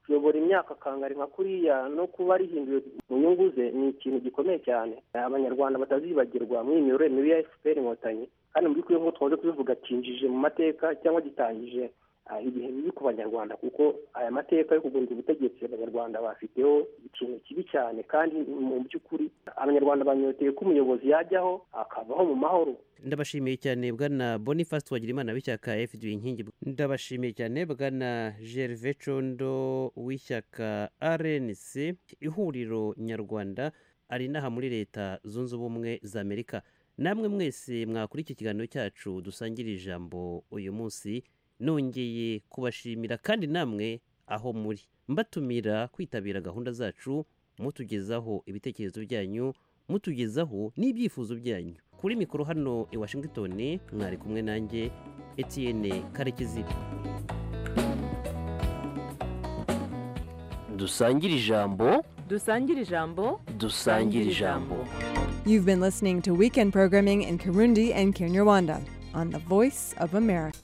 kuyobora imyaka akangari nka kuriya no kuba rihinduwe mu nyungu ze ni ikintu gikomeye cyane abanyarwanda batazibagirwa muri iyi miyoborere mibi ya efuperi inkotanyi kandi muri kuri nk'uko twaje kubivuga kinjije mu mateka cyangwa gitangije ah, ibihe bibi ku banyarwanda kuko aya mateka yo kugundira ubutegetsi abanyarwanda bafiteho ikintu kibi cyane kandi mu by'ukuri abanyarwanda banyoteye ko umuyobozi yajyaho akabaho mu mahoro ndabashimiye cyane bwana boniface twagirimana w'ishyaka fda inkingi ndabashimiye cyane bwana gerve condo w'ishyaka rnc ihuriro nyarwanda ari inaha muri leta zunze ubumwe za amerika namwe mwese mwakora iki kiganiro cyacu dusangira ijambo uyu munsi nongeye kubashimira kandi namwe aho muri mbatumira kwitabira gahunda zacu mutugezaho ibitekerezo byanyu mutugezaho n'ibyifuzo byanyu kuri mikoro hano i washington mwari kumwe nanjye etienne karekezi dusangire ijambo Dusangire ijambo. dusangire ijambo You've been listening to weekend programming in Kirundi and Kinyarwanda on the Voice of America.